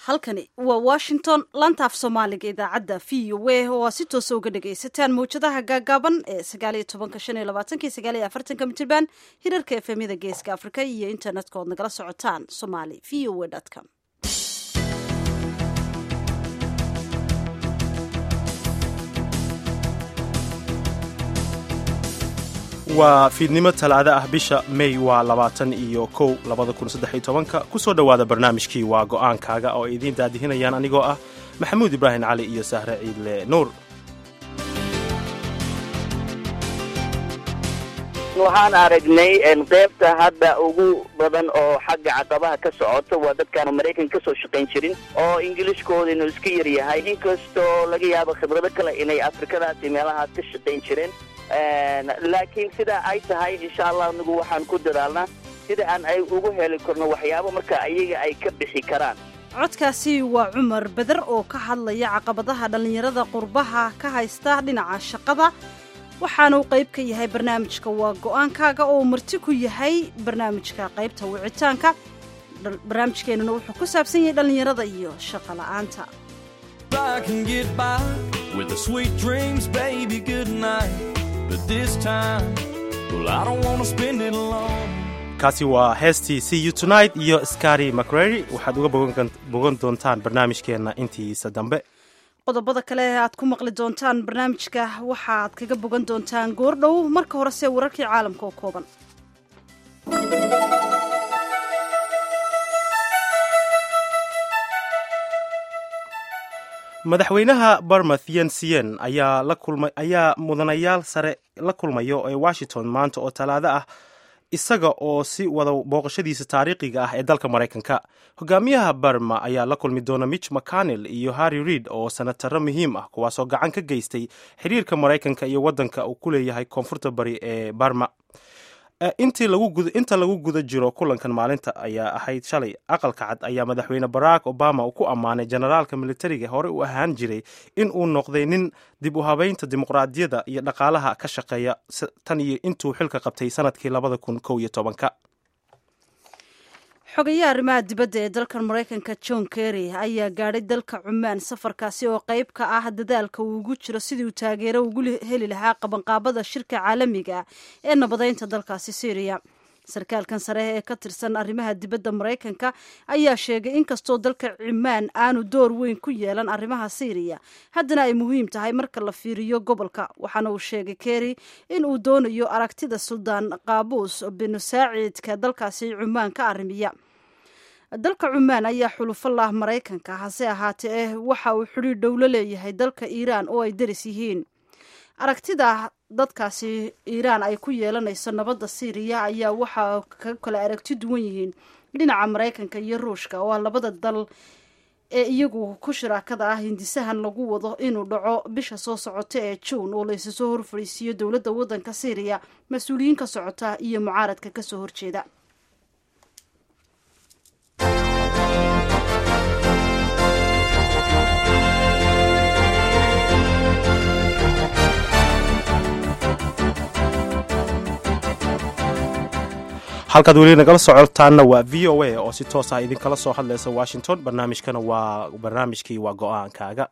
halkani waa washington lantaaf soomaaliga idaacadda v o a oo aa si toosa uga dhagaysataan mawjadaha gaagaaban ee sagaaliyo tobanka shan iyo labaatanki sagaaliyo afartanka mitirban hirarka efemyada geeska afrika iyo internetka ood nagala socotaan somali v o a com waa fiidnimo talaado ah bisha may waa labaatan iyo kow labada kun saddex iyo tobanka kusoo dhowaada barnaamijkii waa go'aankaaga oo ay idiin daadihinayaan anigoo ah maxamuud ibraahim cali iyo sahre ciidle nuur waxaan aragnay qeybta hadda ugu badan oo xagga caqabaha ka socota waa dadkaan maraykan ka soo shaqayn jirin oo ingiliishkooda inuu iska yar yahay inkastoo laga yaabo khibrado kale inay afrikadaasi meelahaas ka shaqayn jireen laakiin sidaa ay tahay insha allah anigu waxaan ku dadaalnaa sida aan ay ugu heli karno waxyaabo marka ayaga ay ka bixi karaan codkaasi waa cumar beder oo ka hadlaya caqabadaha dhallinyarada qurbaha ka haysta dhinaca shaqada waxaana uu qayb ka yahay barnaamijka waa go'aankaaga oo marti ku yahay barnaamijka qaybta wicitaanka barnaamijkeenuna wuxuu ku saabsan yahay dhallinyarada iyo shaqo la'aanta kaasi waa heestii c u tonight iyo skari macrary waxaad uga bogan doontaan barnaamijkeenna intiisa dambe qodobada kale aad ku maqli doontaan barnaamijka waxaad kaga bogan doontaan goordhow marka horese wararkii caalamka oo kooban madaxweynaha barmouth yensiyen ayaa la kulmay ayaa mudanayaal sare la kulmayo ee washington maanta oo talaado ah isaga oo si wada booqashadiisa taariikhiga ah ee dalka maraykanka hogaamiyaha barma ayaa la kulmi doona mitch mcconnell iyo harry reid oo sanataro muhiim ah kuwaasoo gacan ka geystay xiriirka maraykanka iyo waddanka uu ku leeyahay koonfurta bari ee barma inta lagu guda jiro kulankan maalinta ayaa ahayd shalay aqalka cad ayaa madaxweyne barack obama uu ku ammaanay generaalka militariga hore u ahaan jiray in uu noqday nin dib u habeynta dimuqraadiyadda iyo dhaqaalaha ka shaqeeya tan iyo intuu xilka qabtay sanadkii labada kun kow iyo tobanka xogayaha arrimaha dibadda ee dalkan maraykanka john kerry ayaa gaadhay dalka cumaan safarkaasi oo qayb ka ah dadaalka uu ugu jiro sidii uu taageero ugu heli lahaa qabanqaabada shirka caalamiga ee nabadeynta dalkaasi syriya sarkaalkan sare ee ka tirsan arrimaha dibadda maraykanka ayaa sheegay inkastoo dalka cumaan aanu door weyn ku yeelan arrimaha syriya haddana ay muhiim tahay marka la fiiriyo gobolka waxaana uu sheegay kerry in uu doonayo aragtida suldaan qaabuus binu saaciidka dalkaasi cumaan ka arrimiya dalka cumaan ayaa xulufo lah maraykanka hase ahaatee eh waxa uu xidhiir dhowlo leeyahay dalka iiraan oo ay daris yihiin aragtida dadkaasi iiraan ay ku yeelanayso nabadda syriya ayaa waxaa ka kala aragti duwan yihiin dhinaca maraykanka iyo ruushka oo ah labada dal ee iyagu ku shiraakada ah hindisahan lagu wado inuu dhaco bisha soo socota ee juun oo laysu soo horfadhiisiiyo dowladda waddanka syriya mas-uuliyiin ka socota iyo mucaaradka kasoo horjeeda halkaad weli nagala socotaanna waa v o a oo si toos ah idinkala soo hadlaysa washington barnaamijkana waa barnaamijkii waa go-aankaaga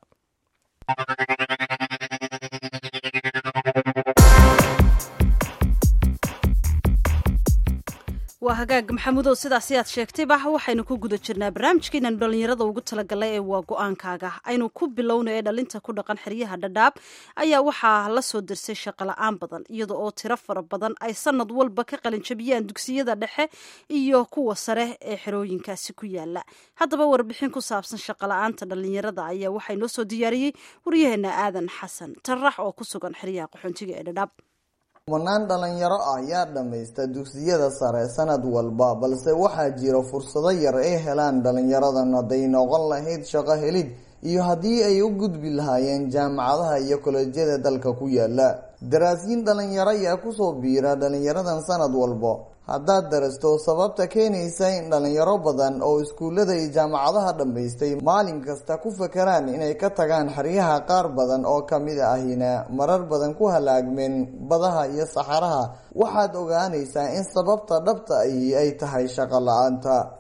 waa hagaag maxamuudow sidaasi aad sheegtayba waxaynu ku guda jirnaa barnaamijkeenanu dhallinyarada ugu talagalay ee waa go-aankaaga aynu ku bilowna ee dhalinta ku dhaqan xeryaha dhadhaab ayaa waxaa la soo dirsay shaqola-aan badan iyada oo tiro fara badan ay sanad walba ka qalinjabiyaan dugsiyada dhexe iyo kuwa sare ee xerooyinkaasi ku yaala haddaba warbixin ku saabsan shaqola-aanta dhallinyarada ayaa waxaa inoo soo diyaariyey waryaheena aadan xasan tarax oo ku sugan xeryaha qaxoontiga ee dhadhaab kumanaan dhalinyaro ah ayaa dhammaysta dugsiyada sare sanad walba balse waxaa jira fursado yar ay helaan dhalinyaradan hadday noqon lahayd shaqo helid iyo haddii ay u gudbi lahaayeen jaamacadaha iyo kolejyada dalka ku yaala daraasiin dhalinyaro ayaa kusoo biira dhalinyaradan sanad walba haddaad darasto sababta keenaysa in dhalinyaro badan oo iskuullada iyo jaamacadaha dhammaystay maalin kasta ku fakaraan inay ka tagaan xeryaha qaar badan oo kamid ahina marar badan ku halaagmeen badaha iyo saxaraha waxaad ogaanaysaa in sababta dhabta ahi ay tahay shaqo la-aanta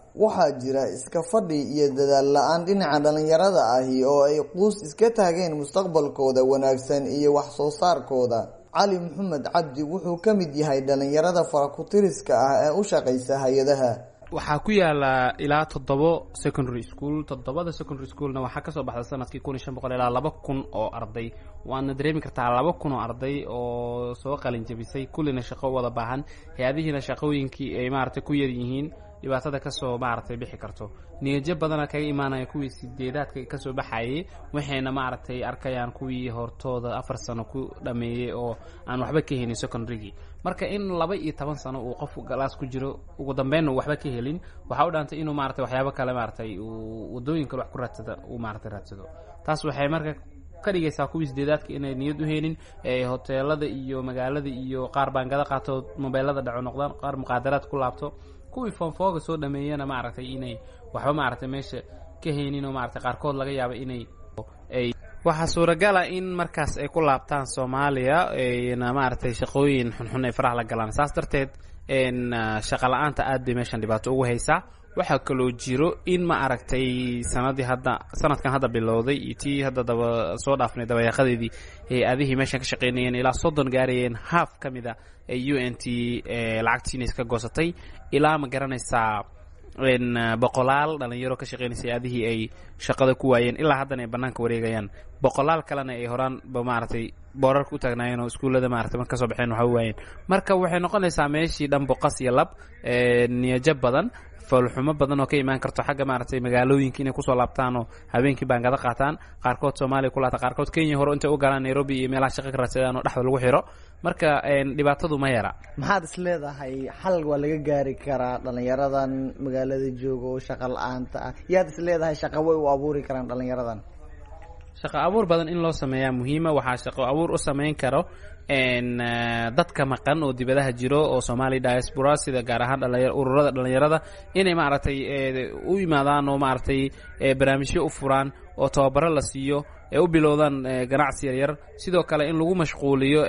waxaa jira iska fadhi iyo dadaal la-aan dhinaca dhalinyarada ahi oo ay quus iska taageen mustaqbalkooda wanaagsan iyo wax soo saarkooda cali maxamed cabdi wuxuu ka mid yahay dhalinyarada farakutiriska ah ee u shaqaysa hay-adaha waxaa ku yaala ilaa toddobo secondary school toddobada secondary schoolna waxaa kasoo baxda sanadkii kun iyo shan boqol ilaa laba kun oo arday waadna dareemi kartaa laba kun oo arday oo soo qalin jabisay kullina shaqo wada baahan hay-adihiina shaqooyinkii ay maaragtay ku yar yihiin dhibaatada kasoo maaragtay bixi karto niyajo badana kaga imaanaya kuwii sideedaadka kasoo baxayay waxayna maaragtay arkayaan kuwii hortooda afar sano ku dhameeyey oo aan waxba ka helin secondarygii marka in laba iyo toban sano uu qof galaas ku jiro ugu dambeynna uu waxba ka helin waxaa u dhaantay inuu maaragtay waxyaabo kale maaragtay uu wadooyin kale wax ku raadsada uu maaragtay raadsado taas waxay marka ka dhigaysaa kuwii sideedaadka inay niyad u helin ee hoteelada iyo magaalada iyo qaar baangada qaato mobeelada dhaco noqdaan qaar muqaadaraad ku laabto kuwii foonfooga soo dhameeyana maaragtay inay waxba maaragtay meesha ka haynin oo maaragtay qaarkood laga yaaba inay ay waxaa suuragala in markaas ay ku laabtaan soomaaliya na maaragtay shaqooyin xunxun ay faraha la galaan saas darteed shaqa la-aanta aad bay meeshan dhibaato ugu haysaa waxaa kaloo jiro in ma aragtay sanadii hadda sanadkan hadda bilowday iyo tii hadda daba soo dhaafnay dabayaaqadeedii hay-adihii meeshan ka shaqeynayeen ilaa soddon gaarayeen haaf ka mid a ee u n t lacagtiina iska goosatay ilaa ma garanaysaa boqolaal dhalinyaro ka shaqeynaysa hay-adihii ay shaqada ku waayeen ilaa haddana ay banaanka wareegayaan boqolaal kalena ay horaan ba maaragtay boorarka u taagnaayeen oo iskuullada maratay marka kasoo baxeen waxa waayeen marka waxay noqonaysaa meeshii dhan boqas iyo lab niyajo badan foolxumo badan oo ka imaan karto xagga maaragtay magaalooyinka inay kusoo laabtaan oo habeenkii baangada qaataan qaarkood soomaaliya ku laata qaarkood kenya hore intay u galaan nairobi iyo meelaha shaqa ka raadsadaan oo dhexda lagu xiro marka dhibaatadu ma yara maxaad is leedahay xal waa laga gaari karaa dhalinyaradan magaalada jooga oo shaqa la-aanta ah yaad is leedahay shaqa way u abuuri karaan dhalinyaradan shaqo abuur badan in loo sameeyaa muhiima waxaa shaqo abuur u samayn karo dadka maqan oo dibadaha jiro oo somalia diaspora sida gaar ahaan ururada dhalinyarada inay maaragtay u yimaadaan oo maaragtay barnaamijyo u furaan oo tababaro la siiyo ee u bilowdaan ganacsi yaryar sidoo kale in lagu mashquuliyo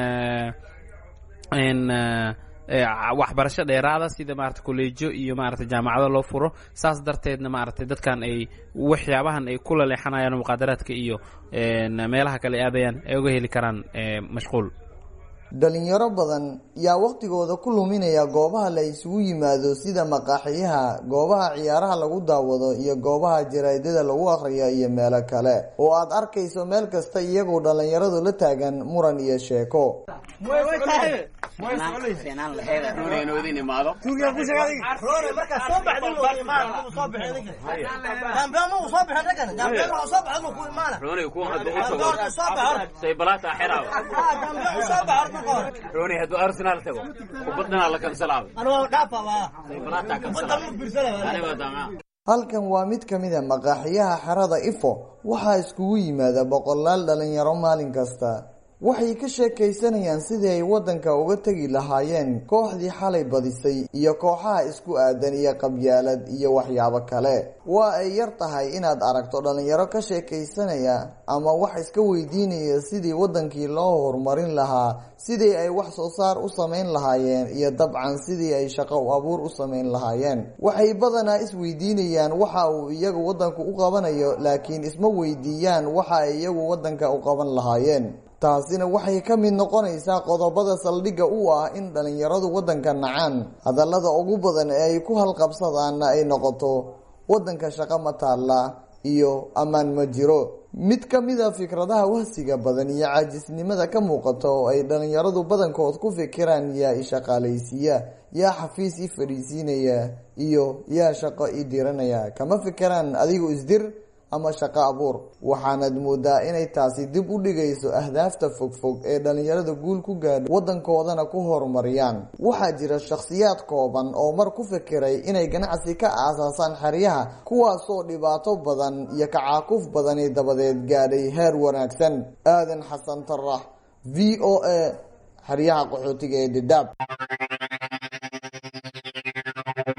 waxbarasho dheeraada sida maarata kolleejo iyo maarata jaamacado loo furo saas darteedna maaragtay dadkan ay waxyaabahan ay kula leexanayaan muqaadaraadka iyo meelaha kale aadayaan ay uga heli karaan mashquul dhalinyaro badan yaa waqtigooda ku luminaya goobaha la isugu yimaado sida maqaaxiyaha goobaha ciyaaraha lagu daawado iyo goobaha jaraadada lagu akhriyo iyo meelo kale oo aad arkayso meel kasta iyagoo dhalinyaradu la taagan muran iyo sheeko halkan waa mid ka mid a maqaaxiyaha xerada ifo waxaa iskugu yimaada boqolaal dhalinyaro maalin kasta waxay ka sheekaysanayaan sidii ay waddanka uga tegi lahaayeen kooxdii xalay badisay iyo kooxaha isku aadan iyo qabyaalad iyo waxyaabo kale waa ay yar tahay inaad aragto dhalinyaro ka sheekaysanaya ama wax iska weydiinaya sidii waddankii loo horumarin lahaa sidii ay wax soo saar u samayn lahaayeen iyo dabcan sidii ay shaqo abuur u samayn lahaayeen waxay badanaa isweydiinayaan waxa uu iyagu waddanku u qabanayo laakiin isma weydiiyaan waxa ay iyagu waddanka u qaban lahaayeen taasina waxay ka mid noqonaysaa qodobada saldhigga u ah in dhalinyaradu waddanka nacaan hadallada ugu badan ee ay ku halqabsadaanna ay noqoto waddanka shaqo ma taalla iyo ammaan ma jiro mid ka mid a fikradaha wahsiga badan iyo caajisnimada ka muuqata oo ay dhalinyaradu badankood ku fikiraan yaa ishaqaalaysiiya yaa xafiis i fadhiisiinaya iyo yaa shaqo i diranaya kama fikiraan adigu isdir ama shaqo abuur waxaanad moodaa inay taasi dib u dhigayso ahdaafta fogfog ee dhalinyarada guul ku gaadho waddankoodana ku horumariyaan waxaa jira shakhsiyaad kooban oo mar ku fikiray inay ganacsi ka aasaasaan xeryaha kuwaasoo dhibaato badan iyo kacaakuf badani dabadeed gaadhay heer wanaagsan aadan xasan tarax v o a xeryaha qaxootiga ee dadaab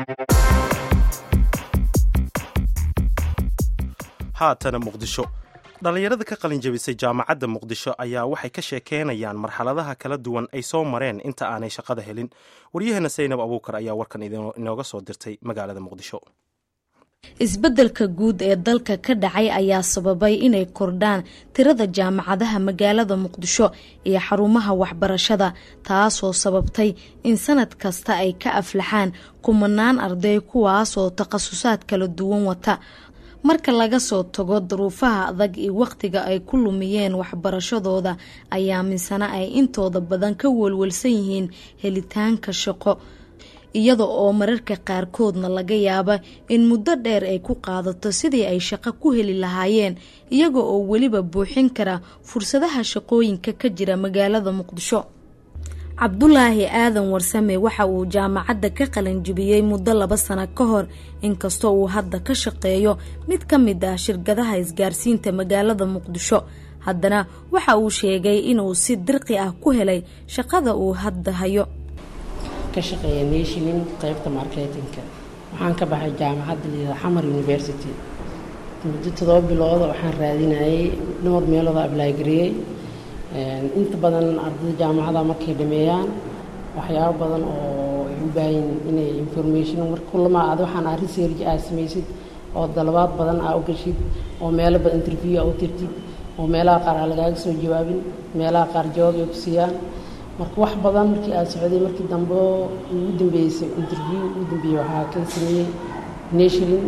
haatana muqdisho dhallinyarada ka qalin jabisay jaamacadda muqdisho ayaa waxay ka sheekeynayaan marxaladaha kala duwan ay soo mareen inta aanay shaqada helin waryaheena saynab abuukar ayaa warkan inooga soo dirtay magaalada muqdisho isbeddelka guud ee dalka ka dhacay ayaa sababay inay kordhaan tirada jaamacadaha magaalada muqdisho iyo xarumaha waxbarashada taasoo sababtay in sanad kasta ay ka aflaxaan kumanaan arday kuwaasoo takhasusaad kala duwan wata marka laga soo tago duruufaha adag iyo wakhtiga ay ku lumiyeen waxbarashadooda ayaa misana ay intooda badan ka welwelsan yihiin helitaanka shaqo iyada oo mararka qaarkoodna laga yaaba in muddo dheer ay ku qaadato sidii ay shaqo ku heli lahaayeen iyaga oo weliba buuxin kara fursadaha shaqooyinka ka jira magaalada muqdisho cabdulaahi aadan warsame waxa uu jaamacadda ka qalanjibiyey muddo laba sano ka hor inkastoo uu hadda ka shaqeeyo mid ka mid ah shirkadaha isgaarsiinta magaalada muqdisho haddana waxa uu sheegay inuu si dirqi ah ku helay shaqada uu hadda hayo ka shaqeeya nationin qaybta marketinka waxaan ka baxay jaamacadda liida xamar university muddo todoba bilooda waxaan raadinayay dhowr meelooda ablaagariyey inta badan ardayda jaamacada markay dhameeyaan waxyaabo badan oo ay u baahan inay information mar kulama aad waxaan ah research aad samaysid oo dalabaad badan aa u gashid oo meelo badan interview aa u tirtid oo meelaha qaar aa lagaaga soo jawaabin meelaha qaar jawaab ay ku siiyaan marka wax badan markii aad socday markii dambe ugu dambeysay interview ugu dambeeyey waxaa ka sameeyey nationin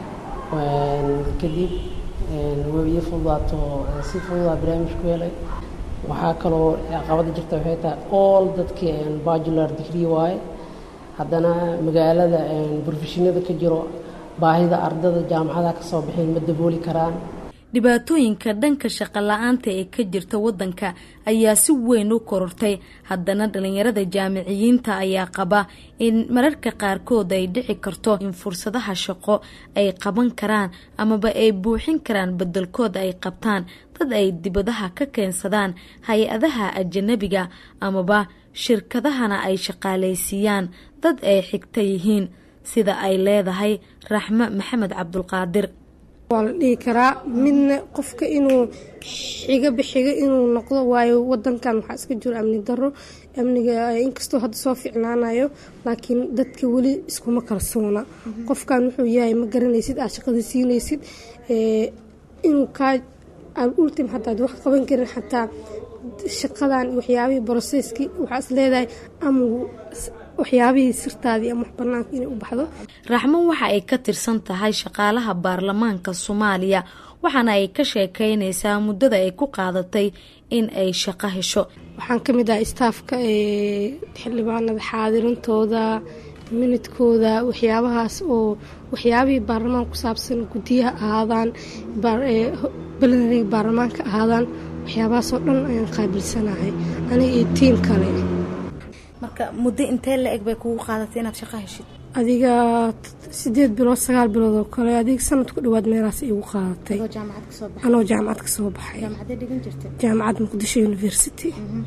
kadib wabiyo fududaato si fududaa barnaamij ku helay waxaa kaloo caqabada jirta waxay tahay all dadkii bajular degree waaye haddana magaalada brofeshinada ka jiro baahida ardada jaamacadaha ka soo baxeen ma dabooli karaan dhibaatooyinka dhanka shaqo la-aanta ee ka jirta waddanka ayaa si weyn u korortay haddana dhalinyarada jaamiciyiinta ayaa qaba in mararka qaarkood ay dhici karto in fursadaha shaqo ay qaban karaan amaba ay buuxin karaan bedelkood ay qabtaan dad ay dibadaha ka keensadaan hay-adaha ajanabiga amaba shirkadahana ay shaqaalaysiiyaan dad ay xigta yihiin sida ay leedahay raxmo maxamed cabdulqaadir waa la dhihi karaa midna qofka inuu xiga bixiga inuu noqdo waayo wadankan waxaa iska jiro amni daro amniga inkastoo hadda soo ficnaanayo laakiin dadka weli iskuma kalsoona qofkan wuxuu yahay ma garanaysid aad shaqada siinaysid inuu kaa ultim xataa ad wax qaban karin xataa shaqadan waxyaabihii broseskii waxaa is leedahay ama waxyaabihii sirtaadii ama wax banaanka inay u baxdo raxmo waxa ay ka tirsan tahay shaqaalaha baarlamaanka soomaaliya waxaana ay ka sheekeynaysaa muddada ay ku qaadatay in ay shaqo hesho waxaan ka mid ahay istaafka xildhibaanada xaadirintooda minidkooda waxyaabahaas oo waxyaabihii baarlamaanka ku saabsan guddiyaha ahaadaan belenariga baarlamaanka ahaadaan waxyaabahaasoo dhan ayaan qaabilsanahay aniga iyo tiim kale marka muddo intee la eg bay kugu qaadatay inaad shaqo heshid adiga sideed bilood sagaal bilood oo kale adiga sanad ku dhawaad meelahaas igu qaadatay anoo jaamacad ka soo baxay jaamacad muqdisho university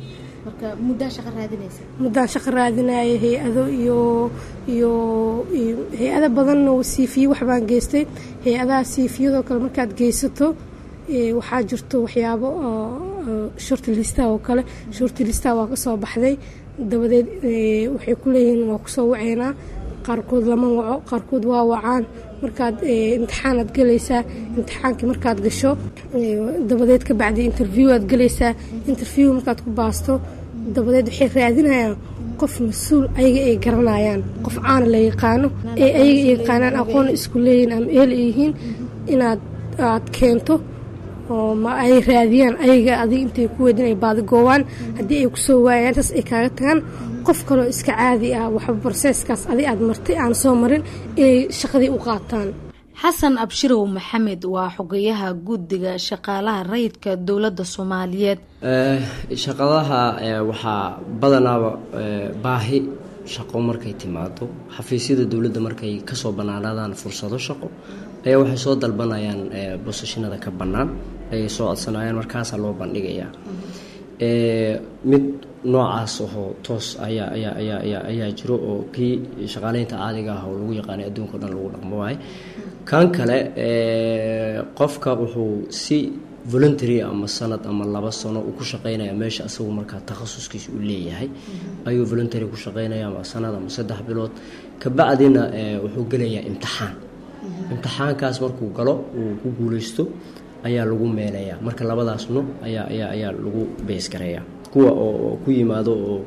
muddaan shaqo raadinaya hay-ado iyo iyo hay-ado badanna siifiye waxbaan geystay hay-adaha siifiyadoo kale markaad geysato waxaa jirto waxyaabo shortlistaha oo kale shortlistaha waa ka soo baxday dabadeed waxay ku leeyihiin waa kusoo waceynaa qaarkood lama waco qaarkood waa wacaan markaad imtixaanaad gelaysaa imtixaankii markaad gasho dabadeed ka bacdi interview aad gelaysaa interview markaad ku baasto dabadeed waxay raadinayaan qof mas-uul ayaga ay garanayaan qof caana la yaqaano ee ayaga ay yaqaanaan aqoon isku leeyihin ama eel ay yihiin inaad aad keento oo ma ay raadiyaan ayaga adig intay ku weydin ay baadigoowaan haddii ay kusoo waayaan intaas ay kaaga tagaan qof kaloo iska caadi ah waxba barseeskaas adig aad martay aan soo marin inay shaqadii u qaataan xasan abshirow maxamed waa xogayaha guddiga shaqaalaha rayidka dowladda soomaaliyeed shaqadaha waxaa badanaaba baahi shaqo markay timaado xafiisyada dowladda markay kasoo bannaanaadaan fursado shaqo ayaa waxay soo dalbanayaan bosashinada ka bannaan ayay soo codsanayaan markaasaa loo bandhigayaa mid noocaas ahoo toos ayaa ayaa ayaa ayaa ayaa jiro oo kii shaqaaleynta caadiga ah oo lagu yaqaanay adduunka o dhan lagu dhaqmo waaye kan kale qofka wuxuu si voluntary ama sanad ama laba sano uu ku shaqeynaya meesha asagu markaa takhasuskiisa uu leeyahay ayuu voluntary ku shaqeynaya ama sanad ama saddex bilood kabacdina wuxuu gelayaa imtixaan imtixaankaas markuu galo uu ku guuleysto ayaa lagu meelayaa marka labadaas nuuc ayaa ayaa ayaa lagu beesgareeyaa kuwa oo ku yimaado oo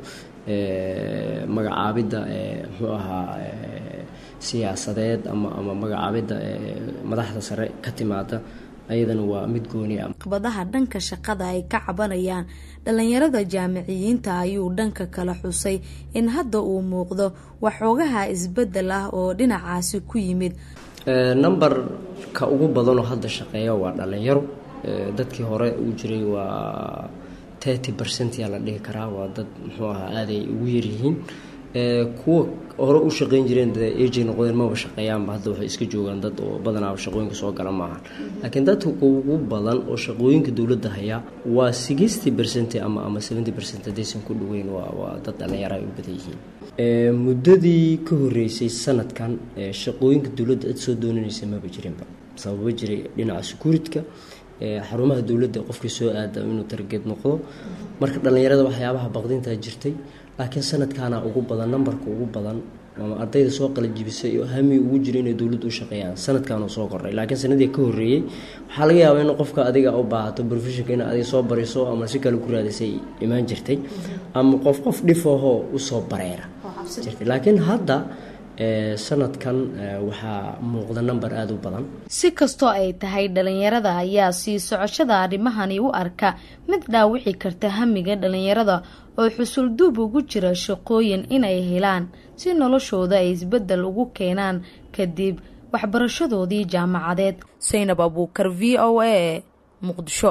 magacaabidda muxuu ahaa siyaasadeed ama ama magacaabidda madaxda sare ka timaada ayadana waa mid gooni ah caqabadaha dhanka shaqada ay ka cabanayaan dhalinyarada jaamiciyiinta ayuu dhanka kala xusay in hadda uu muuqdo waxoogaha isbedel ah oo dhinacaasi ku yimid numberka ugu badanoo hadda shaqeeya waa dhalinyaro dadkii hore uu jiray waa thirty percent yaa la dhihi karaa waa dad muxuu ahaa aaday ugu yaryihiin kuwa hore u shaqeyn jireen dee ejay noqdeen maba shaqeeyaanba hadda waxay iska joogaan dad oo badanaaba shaqooyinka soo gala maahan laakiin dadka ugu badan oo shaqooyinka dowladda hayaa waa sixty percent ama ama seventy percent haddaysan ku dhaweyn waa waa dad dhalinyaro ay u badan yihiin muddadii ka horeysay sanadkan shaqooyinka dowladda cid soo doonanaysa maba jirinba sababa jiray dhinaca securitka xarumaha dowladda qofkii soo aada inuu targeed noqdo marka dhallinyarada waxyaabaha baqdintaa jirtay laakiin sanadkaana ugu badan nambarka ugu badan ama ardayda soo qalajibisay oo hami ugu jira inay dowladda u shaqeeyaan sanadkaanu soo kordhay laakiin sanadii ka horreeyey waxaa laga yaabaa in qofka adiga u baahato professionka in adiga soo bariso ama si kale ku raadisay imaan jirtay ama qof qof dhifahoo usoo bareera jirtay laakiin hadda sanadkan waxaa muuqda namber aada u badan si kastoo ay tahay dhalinyarada ayaa sii socoshada arrimahani u arka mid dhaawici karta hamiga dhalinyarada oo xusulduub ugu jira shaqooyin inay helaan si noloshooda ay isbeddel ugu keenaan kadib waxbarashadoodii jaamacadeed saynab abuukar v o a muqdisho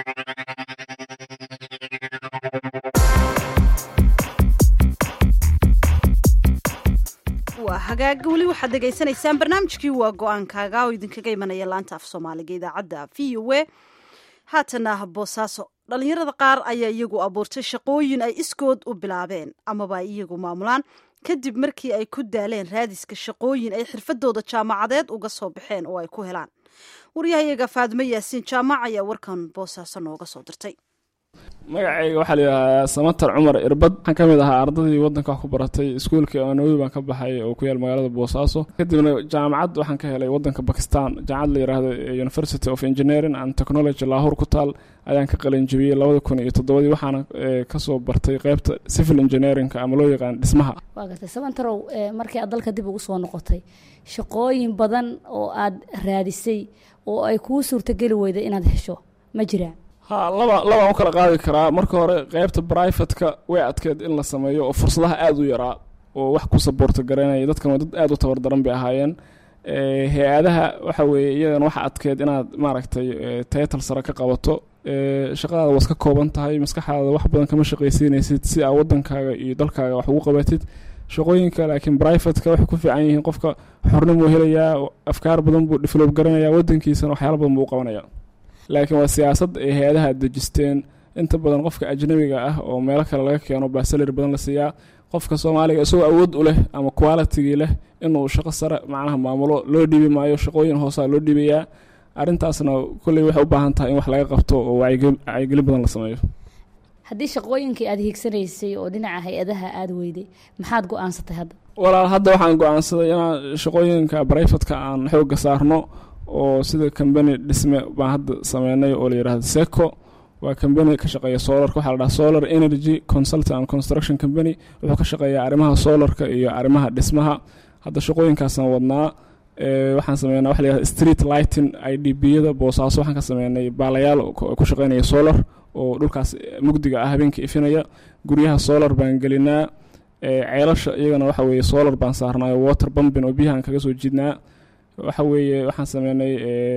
waa hagaaga weli waxaad dhegaysanaysaan barnaamijkii waa go-aankaaga oo idinkaga imanaya laanta af soomaaliga idaacadda v o a haatana boosaaso dhalinyarada qaar ayaa iyagu abuurtay shaqooyin ay iskood u bilaabeen amaba ay iyagu maamulaan kadib markii ay ku daaleen raadiska shaqooyin ay xirfadooda jaamacadeed uga soo baxeen oo ay ku helaan waryahayaga faadimo yaasiin jaamac ayaa warkan boosaaso nooga soo dirtay magacayga waxaa layidhahdaa samatar cumar irbad waxaan ka mid ahaa ardadii waddanka wax ku baratay iskuulkii anowi baan ka baxay oo ku yaal magaalada boosaaso kadibna jaamacad waxaan ka helay waddanka bakistan jaamacad la yidhaahdo university of engineering and technology laahur ku taal ayaan ka qalinjabiyey labada kun iyo toddobadii waxaana kasoo bartay qeybta civil engineeringa ama loo yaqaan dhismaha waa gartay samantarow markii aad dalka dib ugu soo noqotay shaqooyin badan oo aad raadisay oo ay kuu suurtageli weyday inaad hesho ma jiraan ha laba labaan u kala qaadi karaa marka hore qeybta brivatka way adkeed in la sameeyo oo fursadaha aada u yaraa oo wax ku saboorta garanaya dadkan waa dad aada u tabardaran bay ahaayeen hay-adaha waxa weeye iyadan waxa adkeed inaad maaragtay taytal sare ka qabato shaqadaada waad ka kooban tahay maskaxdaada wax badan kama shaqaysiinaysid si aa wadankaaga iyo dalkaaga wax ugu qabatid shaqooyinka laakiin brivatka waxay ku fiican yihiin qofka xornimuu helayaa afkaar badan buu develop garanaya wadankiisana waxyaala badan buu u qabanaya laakiin waa siyaasad ay hay-adaha dejisteen inta badan qofka ajnabiga ah oo meelo kale laga keeno baa salari badan la siiyaa qofka soomaaliga isagoo awood u leh ama qualitigii leh inuu shaqo sare macnaha maamulo loo dhiibi maayo shaqooyin hoosaa loo dhiibayaa arrintaasna kolley waxay u baahan tahay in wax laga qabto oo wacyigelin badan la sameeyo haddii shaqooyinkii aada hiigsanaysay oo dhinaca hay-adaha aada weyday maxaad go-aansatay hadda walaal hadda waxaan go-aansaday inaan shaqooyinka brivatka aan xooga saarno oo sida combany dhisme baan hadda sameynay oo la yidhahdo seco waa combany ka shaqeeya solarka waxaa la dhaha solar energy consultant and construction company wuxuu ka shaqeeyaa arrimaha solarka iyo arrimaha dhismaha hadda shaqooyinkaasaan wadnaa waxaan sameynaa waxa la yihahda street lighting i d b yada boosaaso waxaan ka sameynay baalayaal ku shaqeynaya solar oo dhulkaas mugdiga ah habeenka ifinaya guryaha solar baan gelinaa ceelasha iyagana waxa weeye solar baan saarnaayo water bumbin oo biyahaan kaga soo jiidnaa waxa weeye waxaan sameynay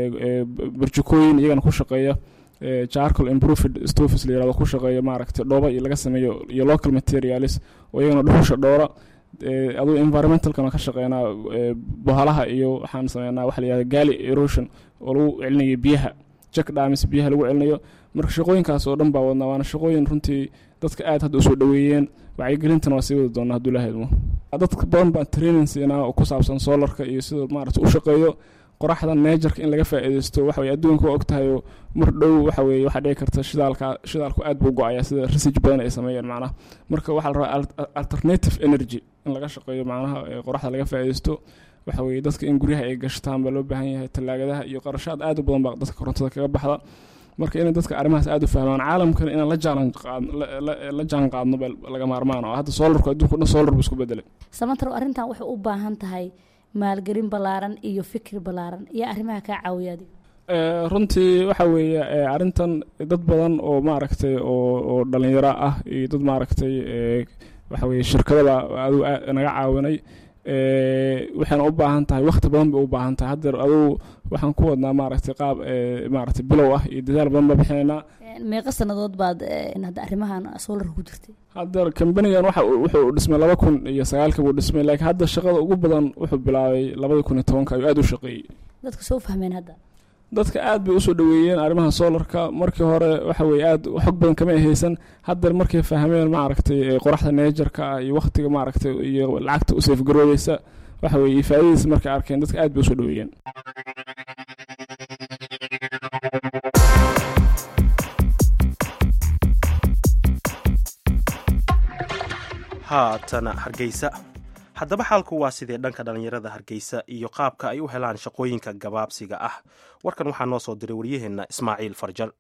burjukooyin iyagana ku shaqeeya jarcal improved stofis la yirahdo ku shaqeeya maaragtay dhooba iyo laga sameeyo iyo local materialis oo iyagana dhuxusha dhoora aduu environmentalkana ka shaqeynaa bohalaha iyo waxaan sameynaa waxa la yihahda gali erosion oo lagu celinayo biyaha jack dhamis biyaha lagu celinayo marka shaqooyinkaas oo dhan baa wadnaa waana shaqooyin runtii dadka aad hadda usoo dhaweeyeen wacyigelintana waa sii wadi doonaa hadduu ilaha idmo dad badan baan training siinaa oo ku saabsan solarka iyo sida maarata u shaqeeyo qoraxda neejarka in laga faa'iidaysto waxa weye adduunka waa ogtahayo mar dhow waxa weye waxaa dhici karta shidaalka shidaalku aad buu go-aya sida research badan ay sameeyeen macnaha marka waxaa la rabaa alternative energy in laga shaqeeyo macnaha qoraxda laga faa'iidaysto waxa weye dadka in guryaha ay gashtaan baa loo baahan yahay tallaagadaha iyo qarashaad aad u badan baa dadka korontada kaga baxda marka inay dadka arrimahaas aad u fahmaan caalamkana inaan la jaalan la jaan qaadno ba laga maarmaan oo hadda soolarku adduunku dhan soolar buu isku bedelay samantarow arrintan waxay u baahan tahay maalgelin ballaaran iyo fikir ballaaran iyo arrimaha kaa caawiya adiga runtii waxa weeye arrintan dad badan oo maaragtay oo oo dhalinyaro ah iyo dad maaragtay waxa weye shirkadaba aduu naga caawinay waxayna u baahan tahay wakti badan bay u baahan tahay haddeer adugu waxaan ku wadnaa maaragtay qaab maaragtay bilow ah iyo dadaal badan baa bixinaynaa meeqa sannadood baad hadda arrimahan solarka ku jirtay haddeer kambanigan waxa wuxuu dhismay laba kun iyo sagaalka buu dhismay laakiin hadda shaqada ugu badan wuxuu bilaabay labada kun iyo tobanka ayuu aad u shaqeeyey dadku soo fahmeen hadda dadka aad bay usoo dhaweeyeen arrimaha solarka markii hore waxa weye aad xog badan kama haysan haddeer markay fahmeen maaragtay qoraxda neejarka ah iyo waktiga maaragtay iyo lacagta u seefgaroodeysa waxa weye iyo faa'iidadiisa markay arkeen dadka aad bay usoo dhaweeyeen haatana hargeysa haddaba xaalku waa sidee dhanka dhallinyarada hargeysa iyo qaabka ay u helaan shaqooyinka gabaabsiga ah warkan waxaa noo soo diray waryaheenna ismaaciil farjal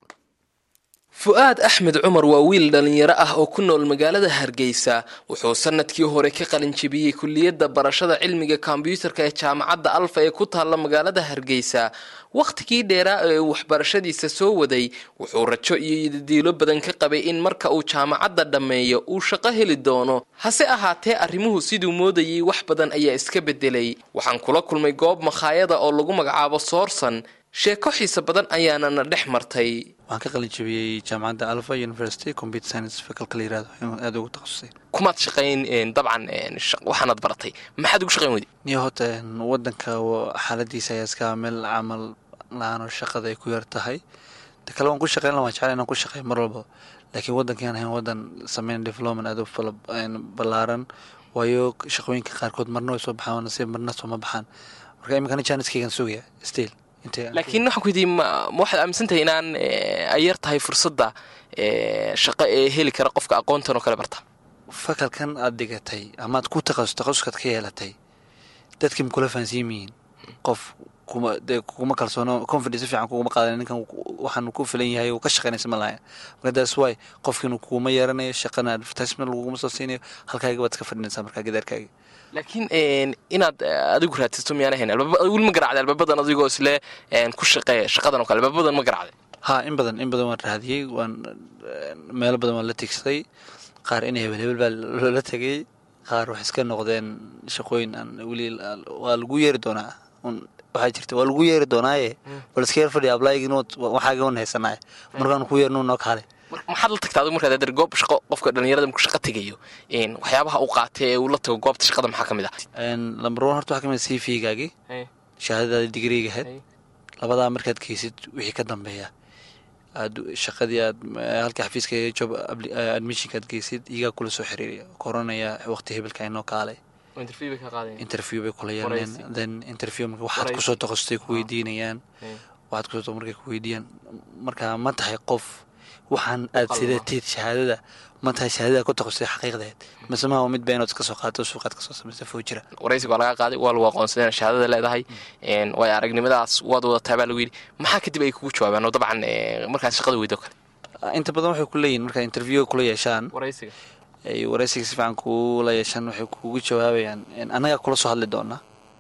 fu-aad axmed cumar waa wiil dhallinyaro ah oo ku nool magaalada hargeysa wuxuu sanadkii hore ka qalinjabiyey kuliyadda barashada cilmiga kombyuutarka ee jaamacadda alfa ee ku taalla magaalada hargeysa wakhtigii dheeraa ee uu waxbarashadiisa soo waday wuxuu rajo iyo yidadiilo badan ka qabay in marka uu jaamacadda dhammeeyo uu shaqo heli doono hase ahaatee arrimuhu siduu moodayay wax badan ayaa iska bedelay waxaan kula kulmay goob makhaayada oo lagu magacaabo soorsan sheeko xiisa badan ayaanana dhex martay waxaan ka qalinjabiyey jaamacadda alpha university computer science faculka la yirahdo aada ugu takhasusay kumaad shaqayn dabcan waxaanaad baratay maxaad ugu shaqayn weyday niyo horta wadanka xaaladiisa ayaa iska meel camal la-aan oo shaqada ay ku yar tahay ta kale waan ku shaqeyn la waan jeclay inaan ku shaqeey mar walba laakiin waddankaan ahayn waddan sameyn development aada u fala ballaaran waayo shaqooyinka qaarkood marna way soo baxaan nasiib marna sooma baxaan marka iminkana janiskaygan sugaya still laakiin waxaan ku weydiiyey ma waxaad aaminsantahay inaan ay yar tahay fursadda shaqo ee heli kara qofka aqoontan oo kale barta fakalkan aada dhigatay amaad ku taqasus taqasuskaad ka yeelatay dadkii ma kula fahansiin yihiin qof kuma dee kuguma kalsoono confidence fiican kuguma qaadan ninkan waxaan ku filan yahay uu ka shaqaynaysa ma lahayn marka that's why qofkiinu kuguma yeeranayo shaqana advertisement laguguma soo siinayo halkaaga baad iska fadhinaysaa markaa gidaarkaaga laakiin inaad adigu raadsato miyaan ahayn weli ma garacday albabadan adigoo isle ku shaqeeya shaqadan oo kale albabadan ma garacday ha in badan in badan waan raadiyey waan meelo badan waan la tigsaday qaar in hebel hebel baa loola tegay qaar waxay iska noqdeen shaqooyin aan weli waa lagu yeeri doonaa waxaa jirta waa lagu yeeri doonaaye bal iska yar fadhiya ablaygin waxaaga wan haysanaaye markaan ku yeernu noo kaale maxaad la tagtaa adigu markaad adeer goob shaqo qofka dhalinyarada markuu shaqo tegayo waxyaabaha uu qaatay ee uu la tago goobta shaqada maxaa ka mid ah lambar one horta waxaa ka mid ah c v-gaagii shahaadadaada digriigahayd labadaa markaad geysid wixii ka dambeeya aad shaqadii aad halka xafiiska job admissionka aad geysid iyagaa kula soo xiriiraya koranaya waqti hebelka inoo kaale interview bay kula yeelaneen then interview marka waxaad kusoo taqasustay ku weydiinayaan waxaad kusoo markay ku weydiiyaan marka ma tahay qof waxaan aad sidateed shahaadada ma tahay shahaadada ku taqasustay xaqiiqdeed mise maha mid ba inaad iska soo qaato suuqaad kasoo samaysa foo jira waraysiga waa laga qaaday waa lagu aqoonsaday inaad shahaadada leedahay waayo aragnimadaas waad wadataa baa lagu yidhi maxaa kadib ay kugu jawaabaan oo dabcan markaad shaqada weydo kale inta badan waxay ku leeyihin markaa interview kula yeeshaan waraysiga ay waraysiga si fiican kula yeeshaan waxay kugu jawaabayaan annagaa kula soo hadli doona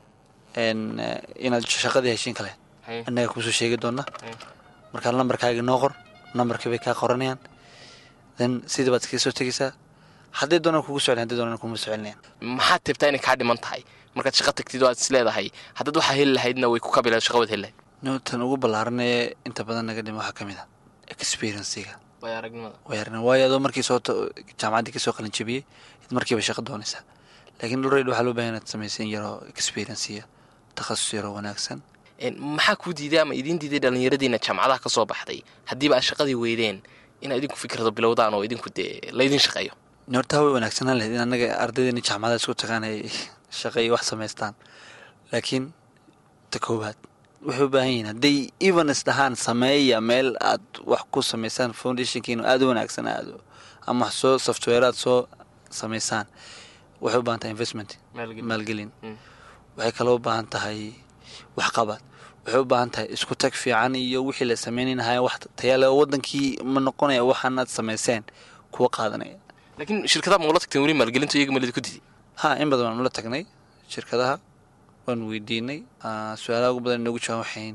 inaad shaqadii heshiin kale annagaa kusoo sheegi doona markaa lambarkaaga noo qor nambarkii bay kaa qoranayaan then sidii baad iskaga soo tegaysaa hadday doonaan kugu soclin hadday doonaan kuma socelinayaan maxaad tibtaa inay kaa dhiman tahay markaad shaqo tagtid oo aad is leedahay haddaad waxaa heli lahaydna way ku kabilaad shaqa waad heli lahayd tan ugu ballaaran ee inta badan naga dhima waxaa ka mid a experiencega way aragnimada way aragnimada waayo adoo markii soo jaamacaddii kasoo qalin jabiyey markiiba shaqo doonaysaa laakiin already waxaa loo bahan inaad samaysan yaroo experienceya takhasus yaroo wanaagsan maxaa kuu diiday ama idiin diiday dhallinyaradiina jaamacadaha ka soo baxday haddiiba aad shaqadii weydeen inaad idinku fikrado bilowdaan oo idinku dee laydin shaqeeyo hortaa way wanaagsanaan lahayd in annaga ardaydeena jaamacadaha isku tagaan ay shaqo iyo wax samaystaan laakiin ta koowaad waxay u baahan yihiin hadday evens dhahaan sameeya meel aad wax ku samaysaan foundationkiina aada u wanaagsan aado ama wax soo software aad soo samaysaan waxay u baahan tahay investment maalgelin waxay kaloo u baahan tahay waxqabad waxay u baahan tahay isku tag fiican iyo wixii la sameynaynahay wax tayaale oo wadankii ma noqonaya waxaanaad samayseen kuwa qaadanaya laakiin shirkadaha ma ula tagteen weli maalgelinta iyaga malidi ku didi ha in badan waan ula tagnay shirkadaha waan weydiinay su-aalaha ugu badan inoogu jawaan waxayn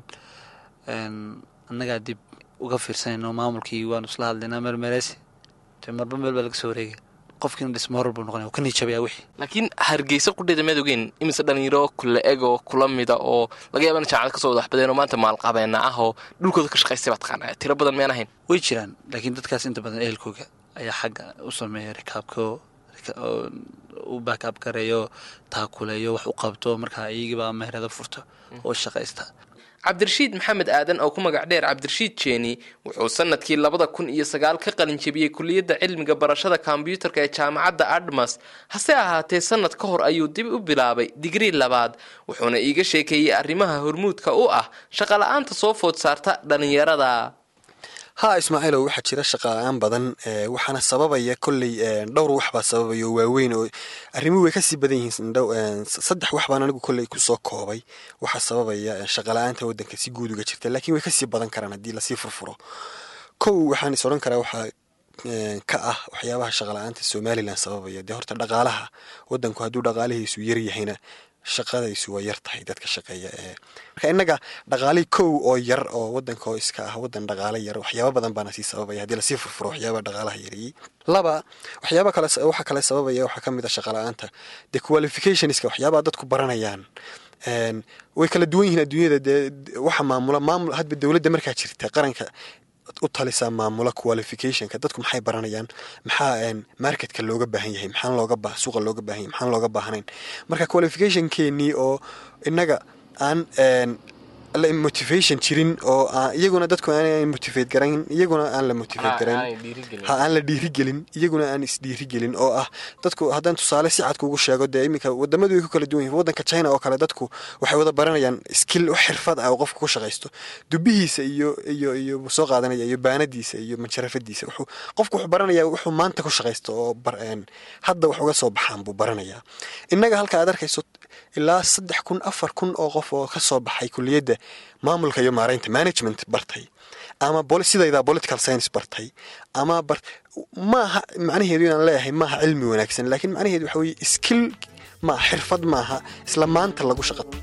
annagaa dib uga fiirsanayno maamulkii waanu isla hadlaynaa mermeresi de marba meel baa laga soo wareegaya qofkiina dhismo horor buu noqonaya ka niijabayaa wixii laakiin hargeysa qudheeda maad ogeen imise dhalinyaro kula eg oo kula mida oo laga yaaba in jaamacad kasoo wada waxbadeen oo maanta maalqabeena ah oo dhulkooda ka shaqaystay baa taqaanaa tiro badan miyaan ahayn way jiraan laakiin dadkaas inta badan ehelkooga ayaa xagga u sameeya rikaabko u baakaab gareeyo taakuleeyo wax u qabto markaa iyagiibaa meherada furto oo shaqaysta cabdirashiid maxamed aadan oo ku magac dheer cabdirashiid jeeni wuxuu sanadkii labada kun iyo sagaal ka qalin jebiyey kuliyadda cilmiga barashada kombyuutarka ee jaamacadda admas hase ahaatee sanad ka hor ayuu dib u bilaabay digrii labaad wuxuuna iiga sheekeeyey arrimaha hormuudka u ah shaqala-aanta soo food saarta dhalinyarada ha ismaaciilow waxaa jira shaqala-aan badan waxaana sababaya kolley dhowr waxbaa sababaya oo waaweyn oo arrimuhu way kasii badan yihiin saddex wax baan anigu kolley kusoo koobay waxaa sababaya shaqala-aanta waddanka si guud uga jirta laakiin way kasii badan karaan haddii lasii furfuro kow waxaan is odhan karaa waxaa ka ah waxyaabaha shaqala-aanta somalilan sababaya dee horta dhaqaalaha waddanku hadduu dhaqaalihiisu yaryahayna shaqadaysu waa yar tahay dadka shaqeeya ee marka innaga dhaqaali kow oo yar oo waddanka oo iska ah waddan dhaqaale yar waxyaaba badan baana sii sababaya haddii lasii furfuro waxyaabaha dhaqaalaha yareeyey laba waxyaaba kale waxa kale sababaya waxaa ka mid a shaqala-aanta dee qualificationska waxyaabaha dadku baranayaan way kala duwan yihiin adduunyada dee waxa maamula maamul hadba dowladda markaa jirta qaranka u talisaa maamula qualificationka dadku maxay baranayaan maxaa marketka looga baahan yahay maxaan looga ba suuqa looga baahan yahay maxaan looga baahnayn marka qualificationkeenii oo innaga aan motivation jirin oo iyaguna dadku aan motivate garayn iyaguna aan la motivate garayn ha aan la dhiirigelin iyaguna aan isdhiirigelin oo ah dadku haddaan tusaale si cad kugu sheego dee iminka wadamadu way ku kala duwan yihin waddanka china oo kale dadku waxay wada baranayaan skill wax xirfad ah oo qofka ku shaqaysto dubihiisa iyo iyo iyo soo qaadanaya iyo baanadiisa iyo manjarafadiisa wuxuu qofku wuxuu baranaya wuxuu maanta ku shaqaysto oo hadda wax uga soo baxaan buu baranayaa innaga halka aad arkayso ilaa saddex kun afar kun oo qof oo ka soo baxay kuliyadda maamulka iyo maaraynta management bartay ama sidaydaa political science bartay ama maaha macnaheedu inaan leeyahay maaha cilmi wanaagsan laakiin macnaheedu waxa weye skill maaha xirfad maaha isla maanta lagu shaqato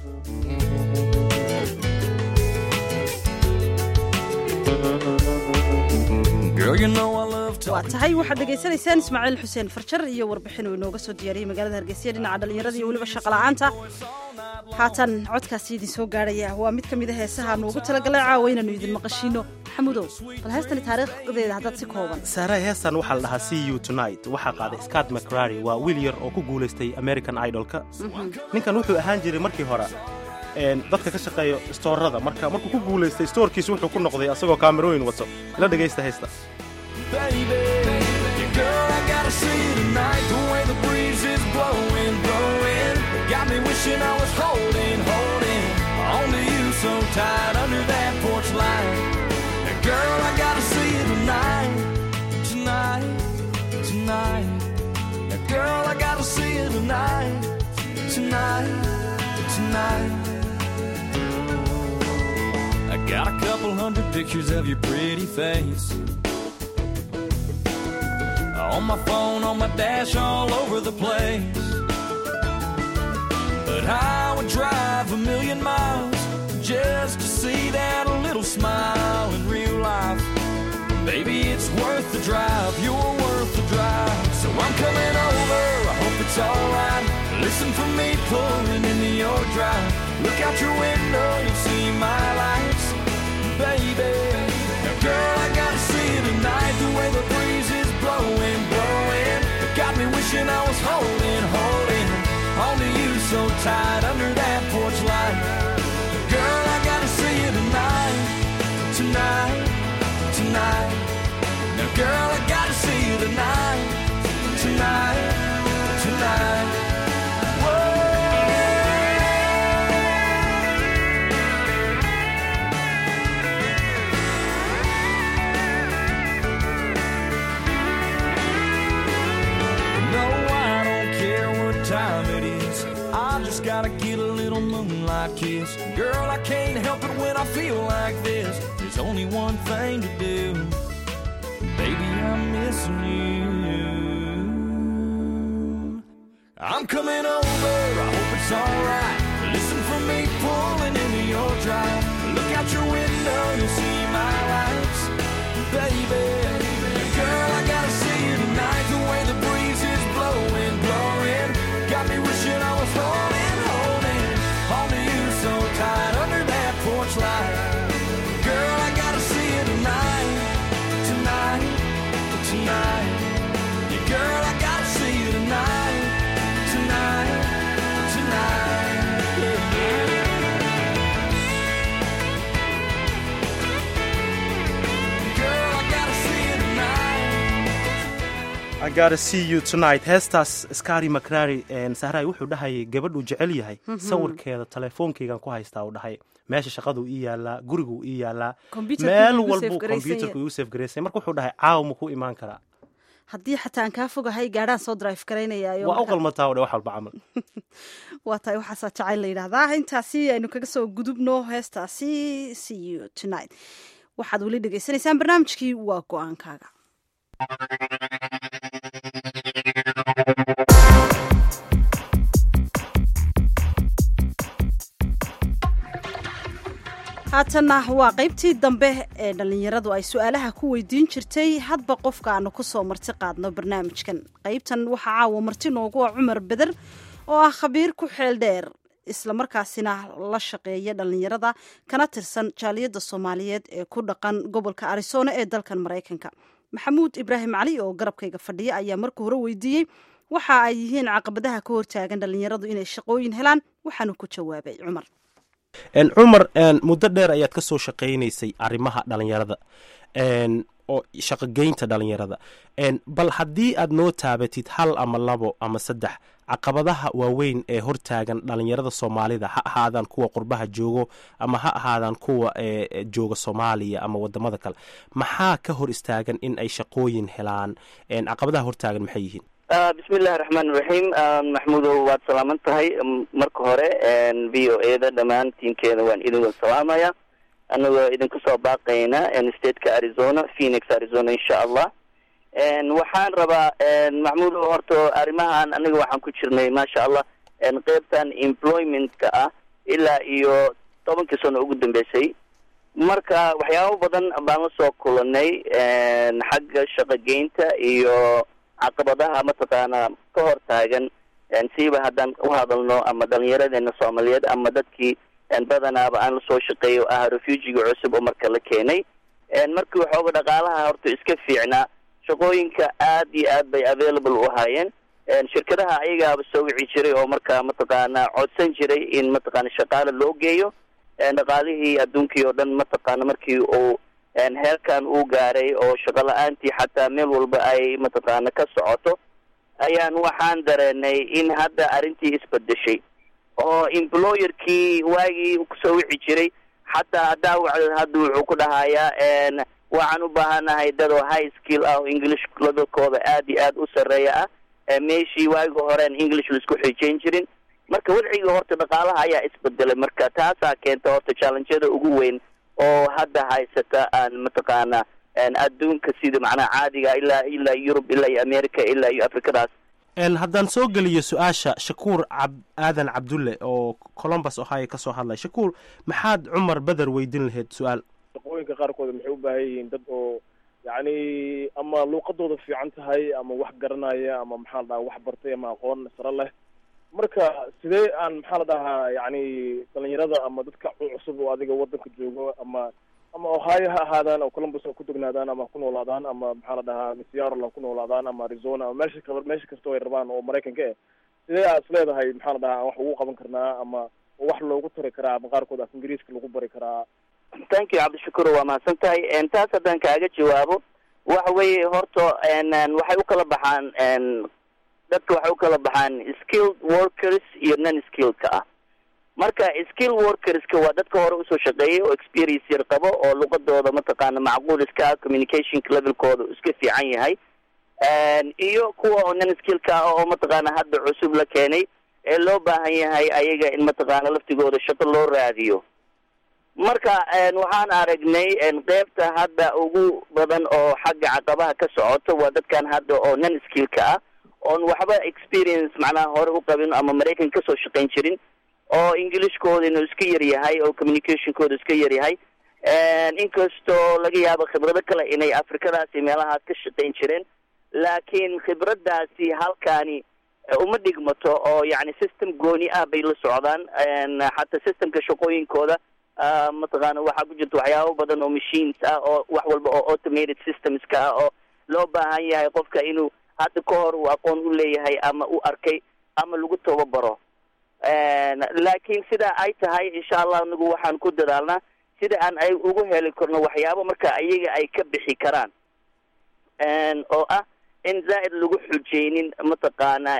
waa tahay waxaad dhegaysanaysaan ismaaciil xuseen farjar iyo warbixin uu inooga soo diyaariyey magaalada hargeysa dhinaca dhallinyarada iyo weliba shaqala-aanta haatan codkaasi idin soo gaarhaya waa mid ka mid a heesaha nuugu talagalay caawa inaanu idin maqashiino maxamudow bal heestani taariikhdeeda haddaad si kooban saaray heestan waxaa la dhahaa c u tonight waxaa qaaday scott mcrary waa wiil yar oo ku guulaystay american idolka ninkan wuxuu ahaan jiray markii hore dadka ka shaqeeya stoorada marka markuu ku guulaystay stoorkiisu wuxuu ku noqday asagoo kaamerooyin wato ila dhegaysta heesta baby. Yeah, girl, I gotta see you tonight. The way the breeze is blowing, blowing. Got me wishing I was holding, holding on to you so tight under that porch light. Yeah, girl, I gotta see you tonight, tonight, tonight. Yeah, girl, I gotta see you tonight, tonight, tonight. I got a couple hundred pictures of your pretty face. On my phone, on my dash, all over the place. But I would drive a million miles just to see that little smile in real life. Baby, it's worth the drive, you're worth the drive. So I'm coming over, I hope it's alright. Listen for me pulling into your drive. Look out your window, you'll see my lights. Baby, now girl, I gotta see you tonight. The way the breeze is blowing, blowing. It got me wishing I was holding, holding onto you so tight under that porch light. Girl, I gotta see you tonight, tonight, tonight. Now, girl, I gotta see you tonight, tonight, tonight. Whoa. gotta get a little moonlight kiss. Girl, I can't help it when I feel like this. There's only one thing to do. Baby, I'm missing you. I'm coming over, I hope it's alright. Listen for me pulling into your drive. Look out your window, you'll see my lights. Baby, girl, I gotta see you tonight. The way the breeze is blowing, blowing. Got me wishing I was holding, holding on to you so tight under that porch light. Girl, I gotta see you tonight, tonight, tonight. Yeah, girl, I gotta see you tonight, tonight, tonight. Yeah, yeah. Girl, I gotta see you tonight. I gotta see you tonight heestaas skari macrari sahray wuxuu dhahayay gabadhuu jecel yahay Mhm. sawirkeeda teleefoonkeygan ku haystaa uu dhahay meesha shaqaduu ii yaalaa guriguu ii yaalaa Computerka meel wuu igu walbuu save-garaysan computerku yahay. igu safgaraysay marka wuxuu dhahay caawa ma ku imaan karaa haddii xataa aan kaa fogahay gaadhaan soo drive garaynayaayo waa u qalmataa u dhe wax walba camal waa tahay waxaasaa jacayl la yidhaahdaa intaasi aynu kaga soo gudubno heestaasi see you tonight waxaad weli dhegaysanaysaan barnaamijkii waa go-aankaaga haatanna waa qaybtii dambe ee dhallinyaradu ay su-aalaha ku weydiin jirtay hadba qofka aanu ku soo marti qaadno barnaamijkan qaybtan waxaa caawa marti noogu ah cumar beder oo ah khabiir ku xeel dheer islamarkaasina la shaqeeya dhallinyarada kana tirsan jaaliyadda soomaaliyeed ee ku dhaqan gobolka arizona ee dalkan maraykanka maxamuud ibraahim cali oo garabkayga fadhiya ayaa marka hore weydiiyey waxa ay yihiin caqabadaha ka hortaagan dhallinyaradu inay shaqooyin helaan waxaanu ku jawaabay cumar En, cumar en, muddo dheer ayaad ka soo shaqaynaysay arrimaha dhalinyarada en, oo shaqogeynta dhalinyarada En, bal haddii aad noo taabatid hal ama labo ama saddex caqabadaha waaweyn ee hortaagan dhalinyarada soomaalida ha ahaadaan kuwa qurbaha joogo ama ha ahaadaan kuwa ee ee jooga soomaaliya ama wadamada kale maxaa ka hor istaagan in ay shaqooyin helaan En, caqabadaha hortaagan maxay yihiin Ah, bismillahi raxmaan raxiim maxmuudow waad salaaman tahay M- marka hore v o e da dhammaan tiimkeeda waan idin wada salaamaya anagoo idinku soo baaqayna stateka arizona phoenix arizona insha allah En, waxaan rabaa maxmuudow horta arrimahan aniga waxaan ku jirnay maasha allah En, qeybtan employmentka ah ilaa iyo tobankii sano ugu dambeysay marka waxyaabo badan baan la soo kulanay En, xagga shaqogeynta iyo caqabadaha mataqaana ka hor taagan En, siiba haddaan u hadalno ama dhalinyaradeena soomaaliyeed ama dadkii en, badanaaba aan lasoo shaqeeyo ah refugiga cusub oo marka la keenay En, markii waxooga dhaqaalaha horta iska fiicnaa shaqooyinka aad iyo aad bay available u ahaayeen En, shirkadaha ayagaaba soo wici jiray oo markaa mataqaana codsan jiray in mataqaana shaqaale loo geeyo En, dhaqaalihii adduunkii oo dhan mataqaana markii uu En, heerkan uu gaaray oo shaqo la-aantii xataa meel walba ay mataqaana ka socoto ayaan waxaan dareenay in hadda arrintii isbedeshay oo employerkii waagii uu kusoo wici jiray xataa haddaa wacdo hadda wuxuu ku dhahayaa En, waxaan u baahanahay dad oo high skill ah oo english levelkooda aad iyo aad u sarreeya ah Eh, meeshii waagi horeen english laisku xijayn jirin marka wadciga horta dhaqaalaha ayaa isbedelay marka taasaa keenta horta challengeyada ugu weyn oo hadda haysata aan mataqaana en, adduunka sida macnaha caadiga ilaa ilaa yurub ilaa iyo america ilaa iyo afrikadaas En, haddaan soo geliyo su-aasha shakuur cab aadan cabdulle oo colombus ohio ka soo hadlay shakuur maxaad cumar beder weydin lahayd su-aal shaqooyinka qaarkood maxay u baahan yihiin dad oo yacni ama luuqadooda fiican tahay ama wax garanaya ama maxaa la dhahaa wax bartay ama aqoon sare leh marka sidee aan maxaa la dhahaa yacni dhalinyarada ama dadka cusub oo adiga wadanka joogo ama ama ohio ha ahaadaan oo columbus ha ku degnaadaan ama ha ku noolaadaan ama maxaa la dhahaa seattle ha ku noolaadaan ama arizona ama meesha ka meesha kastoo ay rabaan oo maraykanka eh sidee aad isleedahay maxaa la dhahaa aan wax ugu qaban karnaa ama wax loogu tari karaa ama qaarkood af ingiriiska lagu bari karaa thank you cabdishakuur waa mahadsan tahay En, taas haddaan kaaga jawaabo waxa weeye horta en, en, waxay u kala baxaan en, dadka waxay u kala baxaan skilled workers iyo non skilledka ah marka skill workerska waa dadka hore usoo shaqeeyay oo experience yar qabo oo luqadooda mataqaana macquul iska ah communicationka levelkooda iska fiican yahay En, iyo kuwa oo non skillka ah oo mataqaana hadda cusub la keenay ee loo baahan yahay ayaga in mataqaana laftigooda shaqo loo raadiyo marka waxaan aragnay qeybta hadda ugu badan oo xagga caqabaha ka socoto waa dadkan hadda oo non skillka ah oon waxba experience macnaha hore u qabin ama maraykan kasoo shaqayn jirin oo englishkooda inuu iska yar yahay oo communicationkooda iska yar yahay inkastoo laga yaabo khibrado kale inay afrikadaasi meelahaas ka shaqayn jireen laakiin khibradaasi halkaani uma dhigmato oo yani system gooni ah bay la socdaan xataa systemka shaqooyinkooda mataqaana waxaa ku jirta waxyaabo badan oo machines ah oo wax walba oo automated systemska ah oo loo baahan yahay qofka inuu hadda ka hor uu aqoon u leeyahay ama u arkay ama lagu tababaro laakiin sidaa ay tahay insha allah anigu waxaan ku dadaalnaa sida aan ay ugu heli karno waxyaabo marka iyaga ay ka bixi karaan oo ah in zaa'id lagu xujeynin mataqaana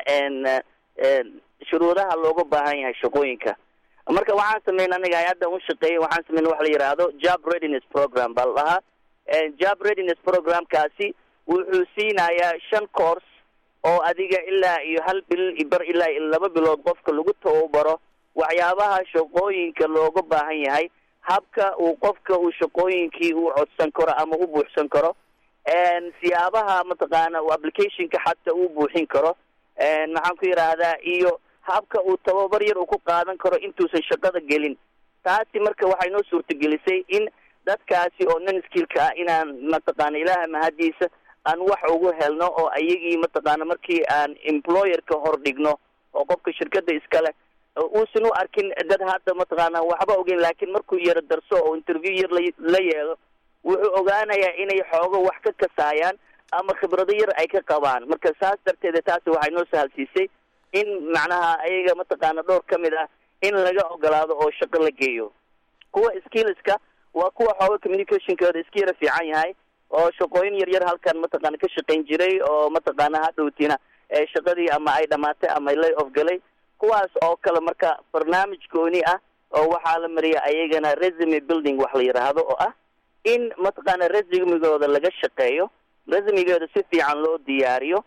shuruudaha looga baahan yahay shaqooyinka marka waxaan sameyn aniga hay-adda u shaqeeyay waxaan sameyn wax la yidhaahdo job readiness program baa la dhahaa job readiness programkaasi wuxuu siinayaa shan course oo adiga ilaa iyo hal bil bar ilaa iyo laba bilood qofka lagu tababaro waxyaabaha shaqooyinka looga baahan yahay habka uu qofka uu shaqooyinkii u codsan karo ama u buuxsan karo siyaabaha mataqaana uu applicationka xataa uu buuxin karo maxaan ku yidhaahdaa iyo habka uu tababar yar uu ku qaadan karo intuusan shaqada gelin taasi marka waxay noo suurtagelisay in dadkaasi oo non skillka ah inaan mataqaana ilaaha mahadiisa aan wax ugu helno oo ayagii mataqaana markii aan employerka hor dhigno oo qofka shirkada iskale uusan u arkin dad hadda mataqaana waxba ogeyn laakiin markuu yaro darso oo interview yar la yeelo wuxuu ogaanayaa inay xoogo wax ka kasaayaan ama khibrado yar ay ka qabaan marka saas darteeda taasi waxay noo sahalsiisay in macnaha ayaga mataqaana dhowr ka mid ah in laga ogolaado oo shaqo la geeyo kuwa skillska waa kuwa xooga communicationkooda iska yara fiican yahay oo shaqooyin yar yar halkan mataqaana ka shaqayn jiray oo mataqaana hadhowtina shaqadii ama ay dhamaatay ama lay off galay kuwaas oo kale marka barnaamij gooni ah oo waxaa la mariya ayagana resume building wax la yidhaahdo oo ah in mataqaana resumigooda laga shaqeeyo resumigooda si fiican loo diyaariyo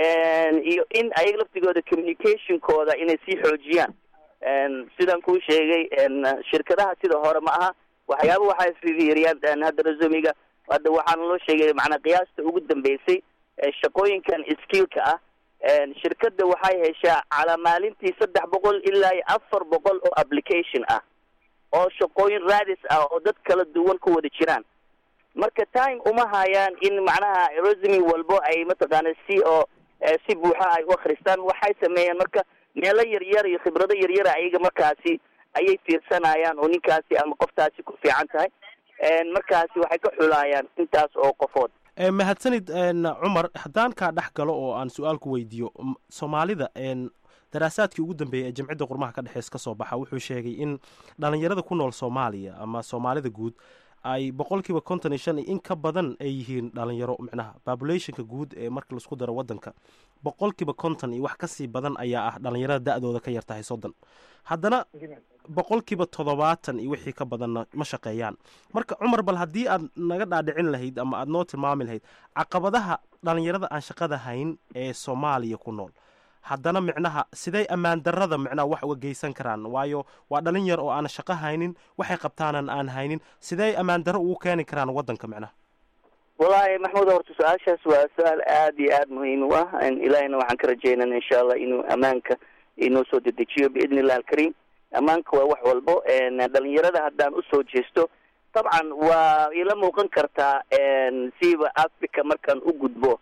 iyo in ayaga laftigooda communicationkooda inay sii xoojiyaan sidaan kuu sheegay shirkadaha sida hore ma aha waxyaaba waxay fiiriyaan hadda resumiga hadda waxaana loo sheegay macnaa qiyaasta ugu dambeysay shaqooyinkan skillka ah shirkada waxay heshaa calaa maalintii saddex boqol ilaa iyo afar boqol oo application ah oo shaqooyin raadis ah oo dad kala duwan ku wada jiraan marka time uma hayaan in macnaha resume walbo ay mataqaana si oo si buuxa ay u akristaan waxay sameeyaan marka meelo yaryar iyo khibrado yaryara ayaga markaasi ayay fiirsanayaan oo ninkaasi ama qoftaasi ku fiican tahay markaasi waxay ka xulaayaan intaas oo qofood mahadsanid cumar haddaan kaa dhex galo oo aan su-aal ku weydiiyo soomaalida daraasaadkii ugu dambeeyay ee jamcidda qurmaha ka dhexeys ka soo baxa wuxuu sheegay in dhalinyarada ku nool soomaaliya ama soomaalida guud ay boqolkiiba konton iyo shan in ka badan ay yihiin dhalinyaro micnaha populationka guud ee marka laisku daro wadanka boqolkiiba konton iyo wax kasii badan ayaa ah dhalinyarada da-dooda ka yar tahay soddon haddana boqolkiiba toddobaatan iyo wixii ka badanna ma shaqeeyaan marka cumar bal haddii aad naga dhaadhicin lahayd ama aad noo tilmaami lahayd caqabadaha dhalinyarada aan shaqada hayn ee soomaaliya ku nool haddana micnaha siday ammaan darada micnaha wax uga geysan karaan waayo waa dhalin yar oo aan shaqo haynin waxay qabtaanan aan haynin sidey ammaan daro ugu keeni karaan wadanka micnaha wallaahi maxmuud horta su-aashaas waa su-aal aada iyo aada muhiim u ah ilaahina waxaan ka rajeynana insha allah inuu ammaanka inoo soo dedejiyo biidni illah alkariim ammaanka waa wax walbo dhalinyarada haddaan usoo jeesto dabcan waa ila muuqan kartaa siiba africa markaan u gudbo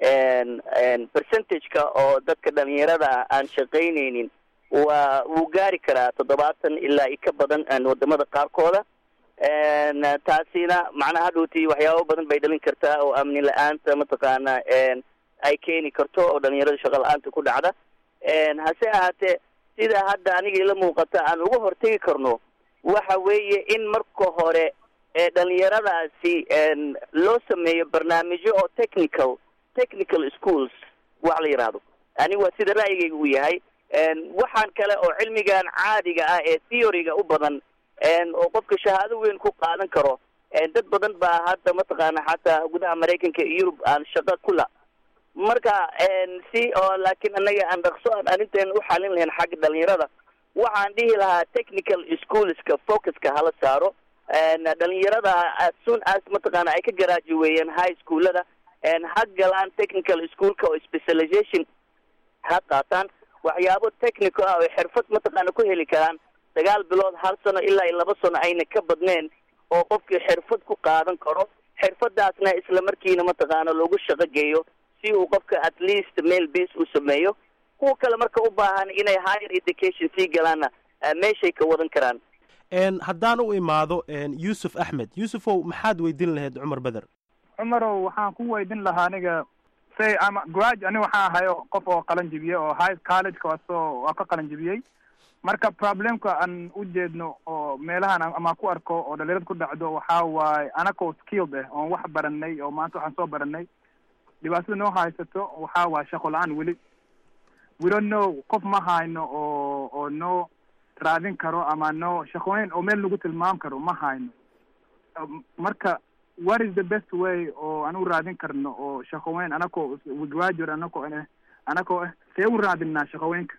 percentageka oo dadka dhalinyarada aan shaqaynaynin waa wuu gaari karaa toddobaatan ilaa i ka badan wadamada qaarkooda taasina macnaha hadhowti waxyaabo badan bay dhalin kartaa oo amni la-aanta mataqaana ay keeni karto oo dhalinyarada shaqa la-aanta ku dhacda hase ahaatee sida hadda aniga ila muuqata aan uga hortegi karno waxa weeye in marka hore dhalinyaradaasi loo sameeyo barnaamijyo oo technical technical schools wax la yidhaahdo aniga waa sida ra'yigayga uu yahay waxaan kale oo cilmigan caadiga ah ee theoryga u badan oo qofka shahaado weyn ku qaadan karo dad badan baa hadda mataqaana xataa gudaha maraykanka iyo yurub aan shaqo kula marka si oo laakiin annaga aan dhaqso aan arrinteena u xalin lahayn xagga dhalinyarada waxaan dhihi lahaa technical schoolska focuska hala saaro dhalinyarada as soon as mataqaana ay ka garaajuweeyeen high schoolada ha galaan technical schoolka oo specialization ha qaataan waxyaabo technical ah oo xirfad mataqaana ku heli karaan sagaal bilood hal sano ilaa iyo laba sano ayna ka badneen oo qofkii xirfad ku qaadan karo xirfadaasna isla markiina mataqaana loogu shaqo geeyo si uu qofka at least mail base u sameeyo kuwa kale marka u baahan inay higher education sii galaanna meeshay ka wadan karaan haddaan u imaado yuusuf axmed yuusufow maxaad weydiin lahayd cumar beder cumarow waxaan ku weydin lahaa aniga say ama grad ani waxaan ahay qof oo qalan jibiyey oo high collegeka waasoo waa ka qalan jibiyey marka problemka aan u jeedno oo meelahan ama ku arko oo dhalinyarad ku dhacdo waxaa waaye anakoo skilled ah oon wax baranay oo maanta waxaan soo baranay dhibaatada noo haysato waxaa waaye shaqo la-aan weli we don't know qof ma hayno oo oo noo raadin karo ama noo shaqooyin oo meel nagu tilmaam karo ma hayno marka what is the best way oo aan u raadin karno oo shaqooyin anakoo graduate anakoo eh anakoo ah see u raadinaa shaqooyinka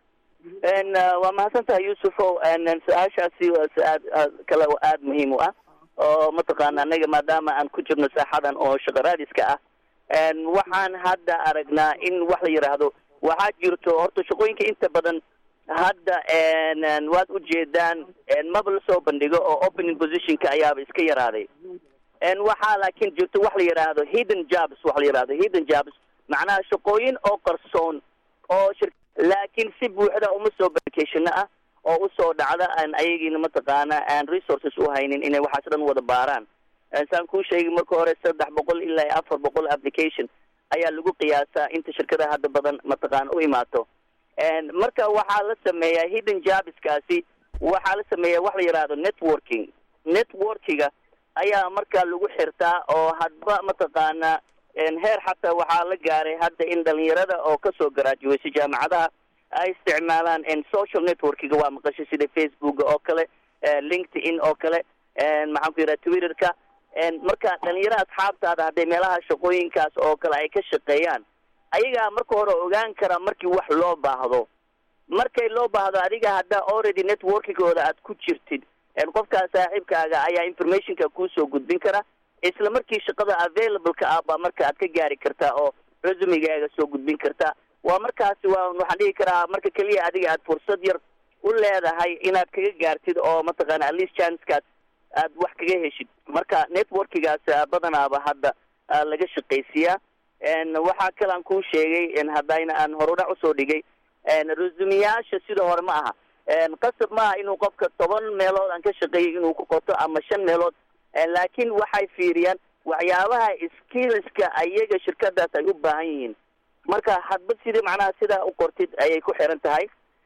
waa mahadsan tahay yuusufow su-aashaasi waa su-aad kale oo aada muhiim u ah oo mataqaana anaga maadaama aan ku jirno saaxadan oo shaqo raadiska ah waxaan hadda aragnaa in wax la yidhaahdo waxaa jirto horta shaqooyinka inta badan hadda waad ujeedaan maba lasoo bandhigo oo opening positionka ayaaba iska yaraaday waxaa laakiin jirto wax la yidhaahdo hidden jobs wax la yidhahdo hidden jobs macnaha shaqooyin oo qarsoon oo shir laakiin si buuxda uma soo barkeshino ah oo usoo dhacda aan ayagiina mataqaana aan resources u haynin inay waxaas dhan wada baaraan saan kuu sheegay marka hore saddex boqol ilaa afar boqol application ayaa lagu qiyaasaa inta shirkadaha hadda badan mataqaana u imaato marka waxaa la sameeyaa hidden jobskaasi waxaa la sameeyaa wax la yidhaahdo networking networkiga ayaa markaa lagu xirtaa oo hadba mataqaana heer xataa waxaa la gaaray hadda in dhalinyarada oo kasoo garaajuweysay jaamacadaha ay isticmaalaan social networkiga waa maqashay sida facebooka oo kale linkedin oo kale maxaan ku yidhaha twitterka marka dhalinyarada asxaabtaada hadday meelaha shaqooyinkaas oo kale ay ka shaqeeyaan ayagaa marka hore ogaan kara markii wax loo baahdo markay loo baahdo adiga haddaa already networkigooda aad ku jirtid qofkaa saaxiibkaaga ayaa informationka kuusoo gudbin kara isla markii shaqada available-ka ah baa marka aad ka gaari kartaa oo resumigaaga soo gudbin kartaa waa markaasi waa waxaan dhihi karaa marka keliya adiga aad fursad yar u leedahay inaad kaga gaartid oo mataqaana at least chancekaas aad wax kaga heshid marka networkigaas badanaaba hadda laga shaqaysiiyaa waxaa kale aan kuu sheegay haddayna aan horudhac usoo dhigay resumiyaasha sida hore ma aha qasab maaha inuu qofka toban meelood aan ka shaqeeyay inuu ku qoto ama shan meelood laakiin waxay fiiriyaan waxyaabaha skillska ayaga shirkadaas ay u baahan yihiin marka hadba sidii macnaha sidaa u qortid ayay ku xiran tahay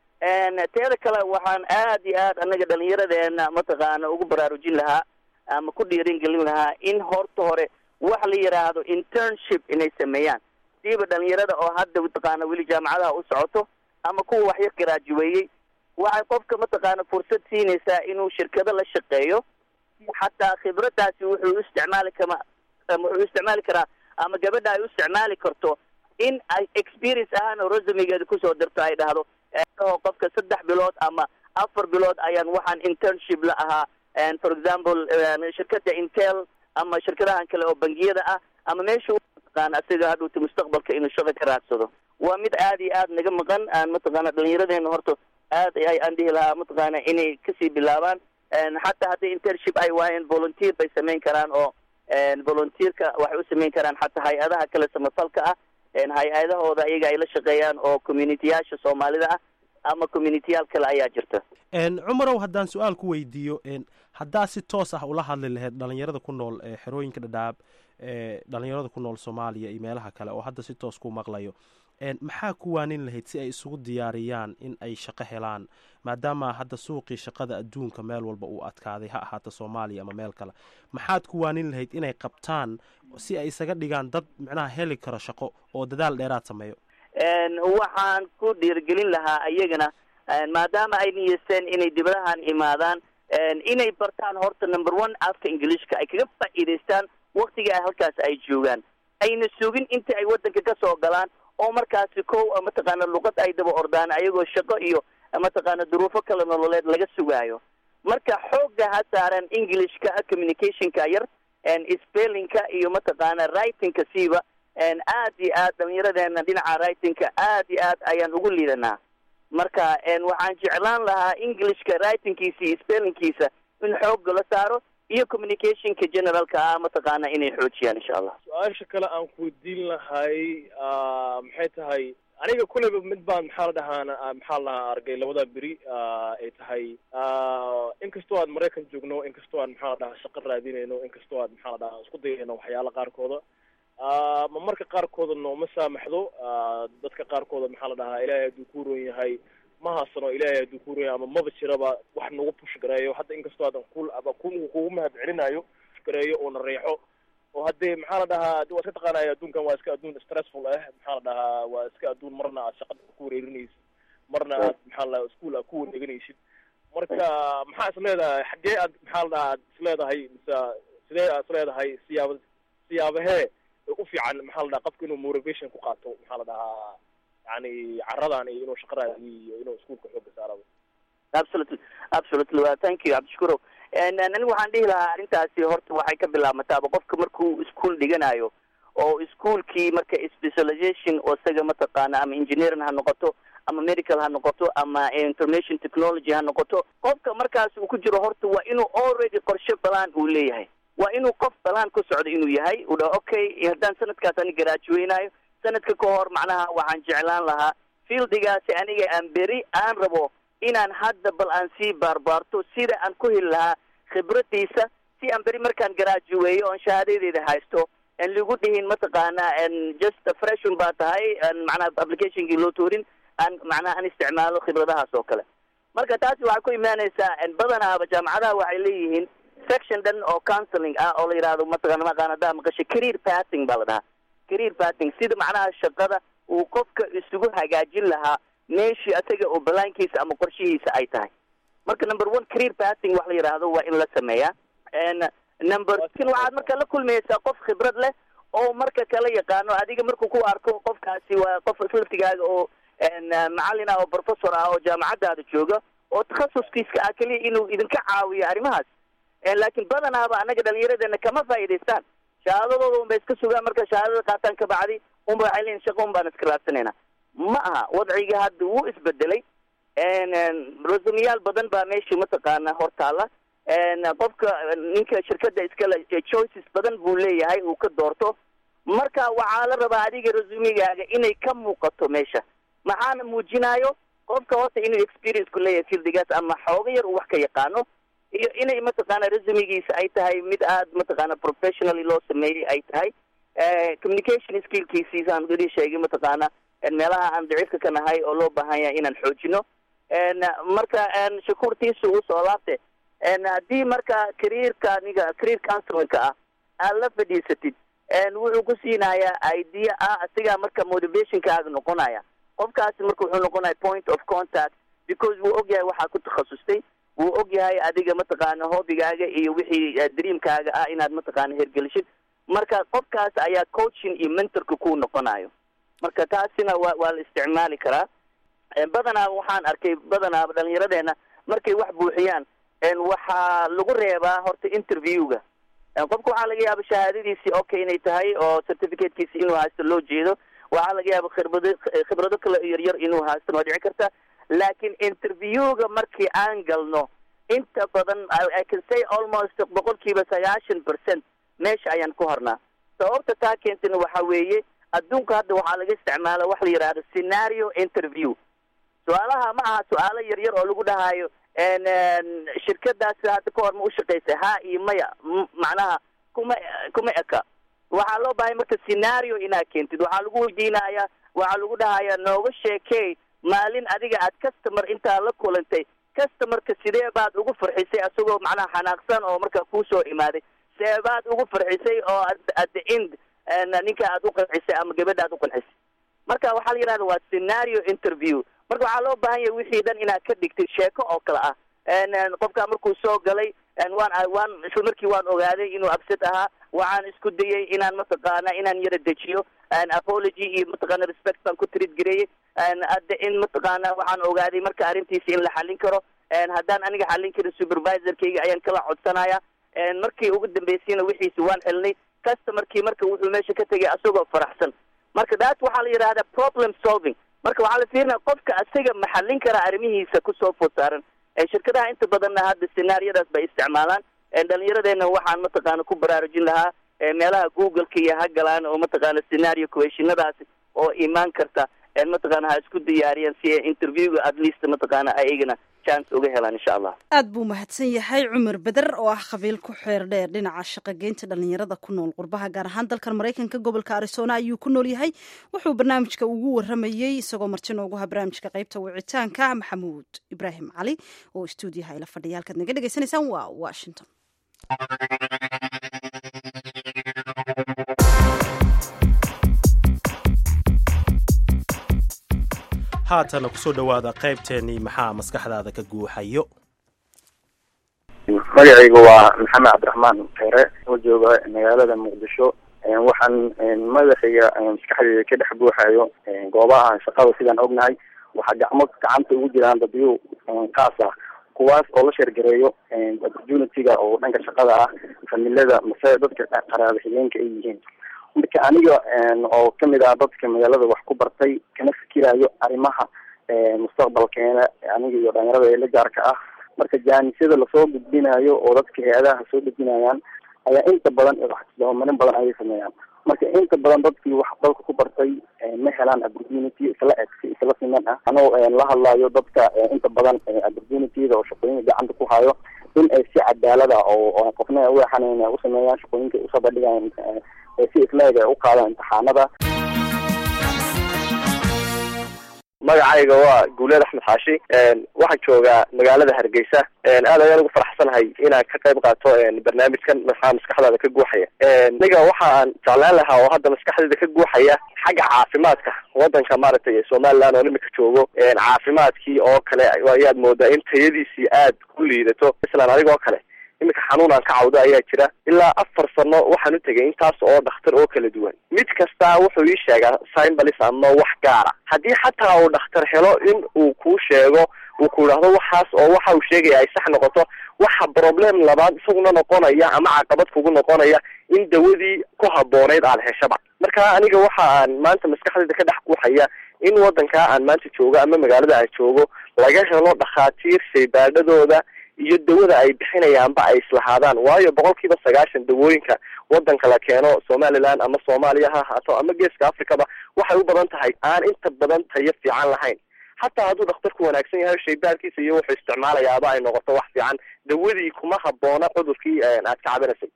teeda kale waxaan aad iyo aad anaga dhalinyaradeena mataqaana ugu baraarujin lahaa ama ku dhiirin gelin lahaa in horta hore wax la yidhaahdo internship inay sameeyaan siiba dhalinyarada oo hadda mataqaana weli jaamacadaha u socoto ama kuwa waxyar garaajuweeyey waxay qofka mataqaana fursad siinaysaa inuu shirkado la shaqeeyo xataa khibradaasi wuxuu isticmaali kama wuxuu isticmaali karaa ama gabadha ay u isticmaali karto in ay experience ahaan oo resumigeeda kusoo dirto ay dhahdo oo qofka saddex bilood ama afar bilood ayaan waxaan internship la ahaa for example shirkada intel ama shirkadahan kale oo bangiyada ah ama meesha mataqaana asiga hadhuuta mustaqbalka inuu shaqo ka raadsado waa mid aad iyo aad naga maqan aan mataqaana dhalinyaradeena horta aad ay aan dhihi lahaa mataqaana inay kasii bilaabaan xataa haddii internship ay waayeen volunteer bay samayn karaan oo volunteerka waxay u samayn karaan xataa hay-adaha kale samafalka ah hay-adahooda iyaga ay la shaqeeyaan oo communityyaasha soomaalida ah ama communityyaal kale ayaa jirta cumarow haddaan su-aal ku weydiiyo haddaa si toos ah ula hadli lahayd dhalinyarada ku nool xerooyinka dhadhaab dhalinyarada ku nool soomaaliya iyo meelaha kale oo hadda si toos ku maqlayo maxaa ku waanin lahayd si ay isugu diyaariyaan in ay shaqo helaan maadaama hadda suuqii shaqada adduunka meel walba uu adkaaday ha ahaata soomaaliya ama meel kale maxaad ku waanin lahayd inay qabtaan si ay isaga dhigaan dad micnaha heli karo shaqo oo dadaal dheeraad sameeyo waxaan ku dhiirigelin lahaa ayagana maadaama ay niyeysteen inay dibadahan imaadaan inay bartaan horta number one afka ingiliishka ay kaga faa'iidaystaan waktiga halkaas ay joogaan ayna sugin inta ay wadanka ka soo galaan oo markaasi kow mataqaana luqad ay daba ordaan ayagoo shaqo iyo mataqaana duruufo kala nololeed laga sugaayo marka xoogga ha saaran englishka communicationka yar spellingka iyo mataqaana writingka siiba aad iyo aad dhalinyaradeenna dhinaca writingka aad iyo aad ayaan ugu liidanaa marka waxaan jeclaan lahaa englishka writingkiisa iyo spellingkiisa in xoogga la saaro iyo communicationka generalka ah mataqaana inay xoojiyaan insha allah su-aasha kale aan ku weydiin lahay maxay tahay aniga kuleyba mid baan maxaa la dhahaana maxaa la dhahaa argay labada beri ay tahay inkastoo aad maraykan joogno inkastoo aan maxaa la dhahaa shaqo raadinayno inkastoo aad maxaa la dhahaa isku dayayno waxyaala qaarkooda ma marka qaarkooda nooma saamaxdo dadka qaarkooda maxaa la dhahaa ilaahay hadduu ku roon yahay ma haasano ilaahay hadduu ku roon yahay ama maba jiraba wax nagu push gareeyo hadda inkastoo aadan ku kugu mahad celinayo push gareeyo oo na reexo oo haddee maxaa la dhahaa waa iska taqaanaya adduunkan waa iska adduun stressful ah maxaa la dhahaa waa iska adduun marna aad shaqada ku wareerinaysid marna aad maxaa la dhahaa school aad ku wareeganaysid marka maxaa is leedahay xaggee aad maxaa la dhahaa aad is leedahay mise sidee aad is leedahay siyaaba siyaabahee u fiican maxaa la dhahaa qofka inuu motivation ku qaato maxaa la dhahaa yani caradan iyo inuu shaqa raadiyo iyo inuu iskuolka xooga saaraba absolutely absolutely wa thank you cabdishkurow anigu waxaan dhihi lahaa arrintaasi horta waxay ka bilaabmataaba qofka markuu ischool dhiganayo oo ischoolkii marka specialization oo isaga mataqaana ama engineering ha noqoto ama medical ha noqoto ama information technology ha noqoto qofka markaas uu ku jiro horta waa inuu already qorshe balaan uu leeyahay waa inuu qof balaan ku socdo inuu yahay uu dhaho okay haddaan sanadkaas ani garaajuweynayo sanadka ka hor macnaha waxaan jeclaan lahaa fieldigaasi aniga aan beri aan rabo inaan hadda bal aan sii baarbaarto sida aan ku heli lahaa khibradiisa si aan beri markaan garaajuweeyo oon shahaadadeeda haysto aan lagu dhihin mataqaana just freshon baa tahay macnaha applicationkii loo toorin aan macnaha aan isticmaalo khibradahaas oo kale marka taasi waxay ku imaanaysaa badanaaba jaamacadaha waxay leeyihiin section dhan oo counseling ah oo la yidhahdo mataqana maqaan haddaa maqasho career pathing baa la dhahaa career pathing sida macnaha shaqada uu qofka isugu hagaajin lahaa meeshii asaga oo balaankiisa ama qorshihiisa ay tahay marka number one career pathing wax la yidhaahdo waa in la sameeyaa number tin waxaad marka la kulmaysaa qof khibrad leh oo marka kala yaqaano adiga markuu ku arko qofkaasi waa qof islaftigaaga oo macallin ah oo professor ah oo jaamacadaada jooga oo takhasuskiiska ah keliya inuu idinka caawiyo arrimahaas laakiin badanaaba annaga dhalinyaradeenna kama faa'idaystaan shahaadadooda un bay iska sugaan marka shahaadada qaataan ka bacdi unba waxay leeyihin shaqo un baan iska raadsanayna ma aha wadciga hadda wuu isbedelay resumiyaal badan baa meeshii mataqaana hortaala qofka ninka shirkada iskale choices badan buu leeyahay uu ka doorto marka waxaa la rabaa adiga resumigaaga inay ka muuqato meesha maxaana muujinayo qofka horta inuu experience ku leeyahay fieldigaas ama xooga yar uu wax ka yaqaano iyo inay mataqaana resumigiisa ay tahay mid aad mataqaana professionally loo sameeyey ay tahay communication skillkiisiisaan idin sheegay mataqaana meelaha aan daciifka ka nahay oo loo baahan yahay inaan xoojino marka shakuurtiisa uu soo laabte haddii marka careerka niga career counselinka ah aad la fadhiisatid wuxuu ku siinayaa idea ah asigaa marka motivationkaaga noqonaya qofkaasi marka wuxuu noqonaya point of contact because wuu og yahay waxaa ku takhasustay wuu og yahay adiga mataqaana hobbigaaga iyo wixii dreamkaaga ah inaad mataqaana hergelishid marka qofkaas ayaa coaching iyo mentorka ku noqonayo marka taasina waa waa la isticmaali karaa badanaa waxaan arkay badanaaba dhalinyaradeena markay wax buuxiyaan waxaa lagu reebaa horta interviewga qofka waxaa laga yaaba shahaadadiisii okay inay tahay oo certificatekiisi inuu haysto loo jeedo waxaa laga yaaba khibrado khibrado kale yaryar inuu haysto waa dhici karta laakiin interviewga markii aan galno inta badan i can say almost boqol kiiba sagaashan percent meesha ayaan ku hornaa sababta taa keentana waxa weeye adduunka hadda waxaa laga isticmaala wax la yidhahdo scenario interview su-aalaha ma aha su-aalo yaryar oo lagu dhahayo shirkadaas hadda ka hor ma ushaqaysa ha iyo maya macnaha kuma kuma eka waxaa loo bahay marka scenario inaad keentid waxaa lagu weydiinaya waxaa lagu dhahaya nooga sheekey maalin adiga aad customer intaa la kulantay customerka sidee baad ugu farxisay asagoo macnaha xanaaqsan oo marka kuusoo imaaday see baad ugu farxisay oo at the end ninka aad uqancisay ama gabadha aad uqancisay marka waxaa la yidhahda waa scenario interview marka waxaa loo baahan yahay wixii dhan inaad ka dhigtid sheeko oo kale ah qofka markuu soo galay waan waan isla markii waan ogaaday inuu absad ahaa waxaan isku dayay inaan mataqaana inaan yara dejiyo apology iyo mataqaana respect baan ku trid gareeyey hadda in mataqaana waxaan ogaaday marka arrintiisa in la xallin karo haddaan aniga xallin karin supervisorkayga ayaan kala codsanaya markii ugu dambeysayna wixiisi waan xelnay customerkii marka wuxuu meesha ka tegay asagoo faraxsan marka daas waxaa la yidhahdaa problem solving marka waxaa la fiirinaya qofka asaga ma xallin kara arrimihiisa kusoo food saaran shirkadaha inta badanna hadda scenaariyadaas bay isticmaalaan dhalinyaradeenna waxaan mataqaana ku baraarujin lahaa meelaha google-ka iyo ha galaan oo mataqaana scenario questionadaasi oo imaan karta mataqaana ha isku diyaariyaan si ay interviewga at least mataqaana ayagana chance uga helaan insha allah aad buu mahadsan yahay cumar beder oo ah qabiil ku xeer dheer dhinaca shaqogeynta dhalinyarada ku nool qurbaha gaar ahaan dalkan maraykanka gobolka arizona ayuu ku nool yahay wuxuu barnaamijka ugu waramayey isagoo marti noogu ha barnaamijka qaybta wicitaanka maxamuud ibraahim cali oo stuudiyaha ila fadhiya halkaad naga dhegaysanaysaan waa washington haatana kusoo dhowaada qaybteennii maxaa maskaxdaada ka guuxayo magacaygu waa maxamed cabdiraxmaan kere oo jooga magaalada muqdisho waxaan madaxayga maskaxdeyda ka dhex buuxayo goobaha shaqada sidaan ognahay waxaa gacmo gacanta ugu jiraan dadyo kaas ah kuwaas oo la sheergareeyo opportunity-ga oo dhanka shaqada ah familada mase dadka qaraaba xigeenka ay yihiin marka aniga oo kamid ah dadka magaalada wax ku bartay kana fikirayo arrimaha mustaqbalkeena aniga iyo dhalinyarada ee la gaarka ah marka jaanisyada lasoo gudbinayo oo dadka hay-adaha soo dejinayaan ayaa inta badan doomarin badan ayay sameeyaan marka inta badan dadkii wax dalka ku bartay ma helaan opportunity isla eg si isla siman ah anoo la hadlayo dadka inta badan opportunityda oo shaqooyinka gacanta ku hayo in ay si cadaalada oo qofna weexanayn u sameeyaan shaqooyinka usoo bandhigaan si isleeg ay u qaadaan imtixaanada magacayga waa guuleed axmed xaashi waxaan joogaa magaalada hargeysa aad ayaan ugu faraxsanahay inaan ka qayb qaato barnaamijkan maxaa maskaxdaada ka guuxaya aniga waxa aan jeclaan lahaa oo hadda maskaxdayda ka guuxaya xagga caafimaadka wadanka maaragtay somaliland oo imika joogo caafimaadkii oo kale ayaad moodaa in tayadiisii aad ku liidato islan adigoo kale iminka xanuun aan ka cawdo ayaa jira ilaa afar sano waxaan u tegay intaas oo dhakhtar oo kala duwan mid kastaa wuxuu ii sheegaa symbolis ama wax gaara haddii xataa uu dhakhtar helo in uu kuu sheego uu ku idhaahdo waxaas oo waxa uu sheegaya ay sax noqoto waxa problem labaad isaguna noqonaya ama caqabad kugu noqonaya in dawadii ku habooneyd aad heshaba marka aniga waxa aan maanta maskaxdayda ka dhex guuxaya in wadankaa aan maanta joogo ama magaalada aan joogo laga helo dhakhaatiir shaybaadhadooda iyo dawada ay bixinayaanba ay islahaadaan waayo boqol kiiba sagaashan dawooyinka wadanka la keeno somaliland ama soomaaliya ha ahaato ama geeska africaba waxay u badan tahay aan inta badan tayo fiican lahayn xataa hadduu dhakhtarku wanaagsan yahay shaybaarkiisa iyo wuxuu isticmaalayaaba ay noqoto wax fiican dawadii kuma haboona cudurkii aad ka cabinaysay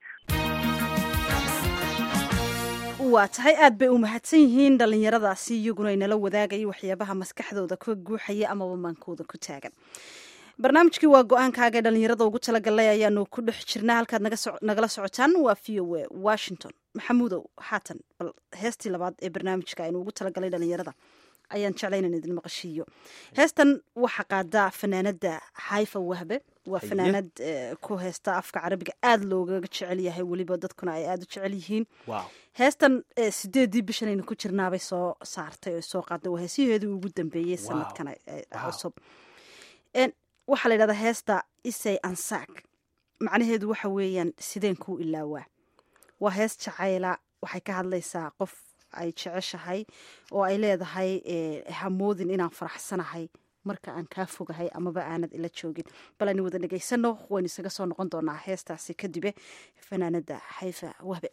waa tahay aad bay u mahadsan yihiin dhalinyaradaasi iyaguna inala wadaagaya waxyaabaha maskaxdooda ka guuxaya amaba maankooda ku taagan barnaamijkii waa go-aankaaga ee dhalinyarada ugu talagalay ayaanu ku dhex jirnaa halkaad nagala socotaan waa v o a washington maxamuudow haatan bal heestii labaad ee barnaamijka aynu ugu talagalay dhalinyarada ayaan jeclay inaan idin maqashiiyo heestan waxaa qaadaa fanaanada xaifa wahbe waa fanaanad ku heesta afka carabiga aada loogaga jecel yahay weliba dadkuna ay aada u jecel yihiin heestan sideedii bishan aynu ku jirnaabay soo saartay oo soo qaaday waa heesiheedii ugu dambeeyey sanadkan cusub waxaa la yidhahdaa heesta isay ansaag macnaheedu waxa weeyaan sideen kuu ilaawaa waa hees jacayla waxay ka hadlaysaa qof ay jeceshahay oo ay leedahay hamoodin inaan faraxsanahay marka aan kaa fogahay amaba aanad ila joogin bal aynu wada dhegaysano waynu isaga soo noqon doonaa heestaasi kadibe fanaanada xayfa wahbe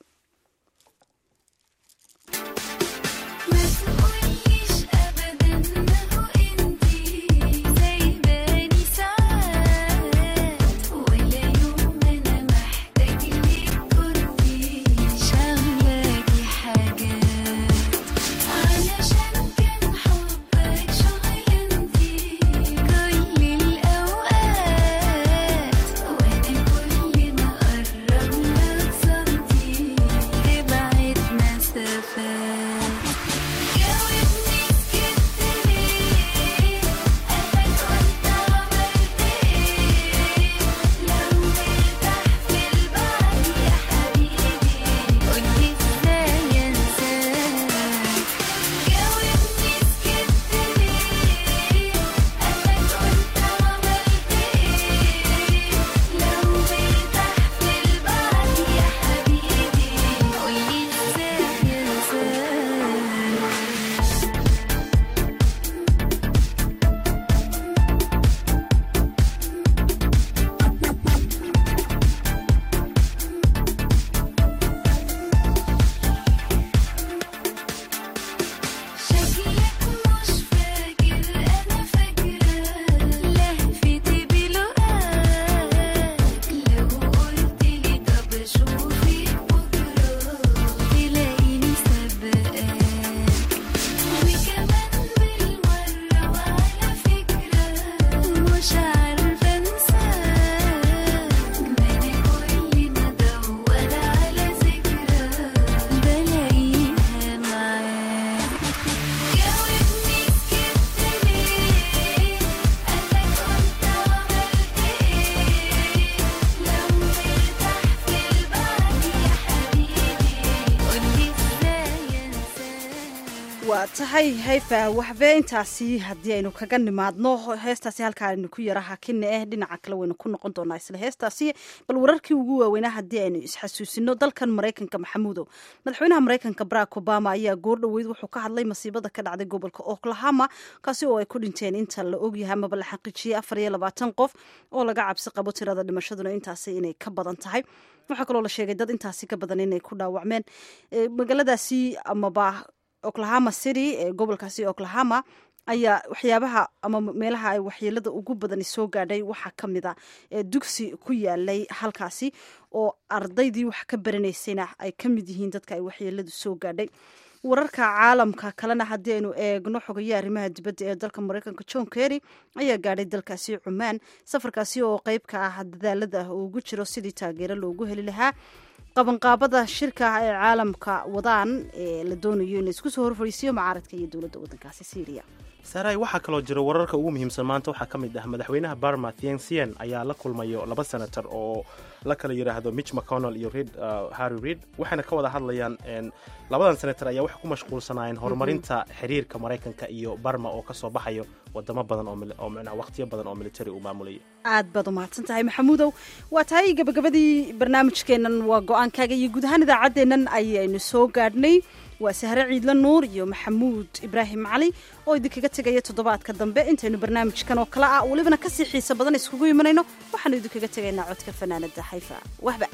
كل ما قربنا تصدي tahay hayfa waxbe intaasi haddii aynu kaga nimaadno heestaasi halkaa aynu ku yara hakina eh dhinaca kale waynu ku noqon doonaa isla heestaasi bal wararkii ugu waaweynaa haddii aynu isxasuusino dalkan maraykanka maxamuudow madaxweynaha maraykanka barack obama ayaa goor dhoweyd wuxuu ka hadlay masiibada ka dhacday gobolka oklahoma kaasi oo ay ku dhinteen inta la ogyahay amaba la xaqiijiyey afar iyo labaatan qof oo laga cabsi qabo tirada dhimashaduna intaasi inay ka badan tahay waxaa kaloo la sheegay dad intaasi ka badan inay ku dhaawacmeen magaaladaasi amaba oklahoma city ee gobolkaasi oklahoma ayaa waxyaabaha ama meelaha ay waxyeelada ugu badani soo gaadhay waxaa ka mid a dugsi ku yaalay halkaasi oo ardaydii wax ka baranaysayna ay ka mid yihiin dadka ay waxyeeladu soo gaadhay wararka caalamka kalena haddii aynu eegno xogaye arrimaha dibadda ee dalka maraykanka john kerry ayaa gaadhay dalkaasi cumaan safarkaasi oo qeyb ka ah dadaalada uu ugu jiro sidii taageero loogu heli lahaa qabanqaabada shirka ee caalamka wadaan ee la doonayo in la isku soo horfariisiyo mucaaradka iyo dowladda waddankaasi syriya saray waxaa kaloo jira wararka ugu muhiimsan maanta waxaa ka mid ah madaxweynaha barma thiensian ayaa la kulmayo laba senator oo la kala yidhaahdo mitch mcconnell iyo reid harry reid waxayna ka wada hadlayaan labadan senator ayaa waxay ku mashquulsanaayeen horumarinta xiriirka maraykanka iyo barma oo kasoo baxayo wadamo badan oo micnaa waqtiyo badan oo military uu maamulaya aad baad umahadsan tahay maxamuudow waa tahay gabagabadii barnaamijkeennan waa go-aankaaga iyo guud ahaan idaacaddeennan ayaynu soo gaadhnay waa sahre ciidla nuur iyo maxamuud ibraahim cali oo idinkaga tegaya toddobaadka dambe intaynu barnaamijkan oo kale ah welibana kasii xiiso badan iskugu imanayno waxaanu idinkaga tegaynaa codka fanaanada xayfa wahba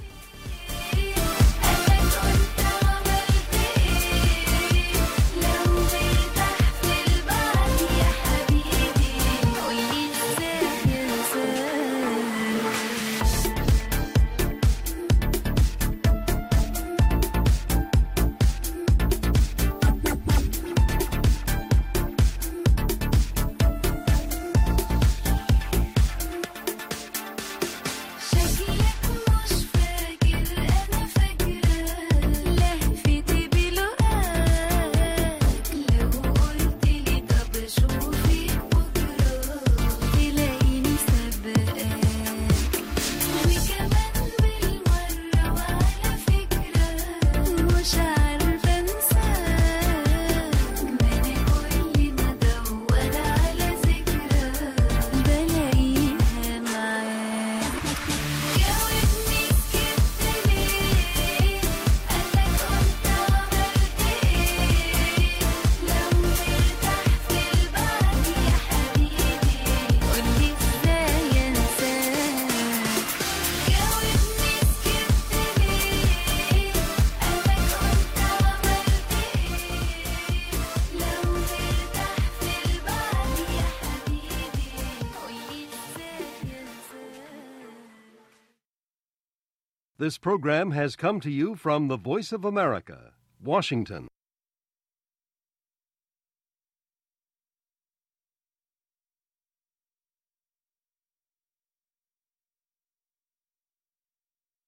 This program has come to you from the Voice of America, Washington.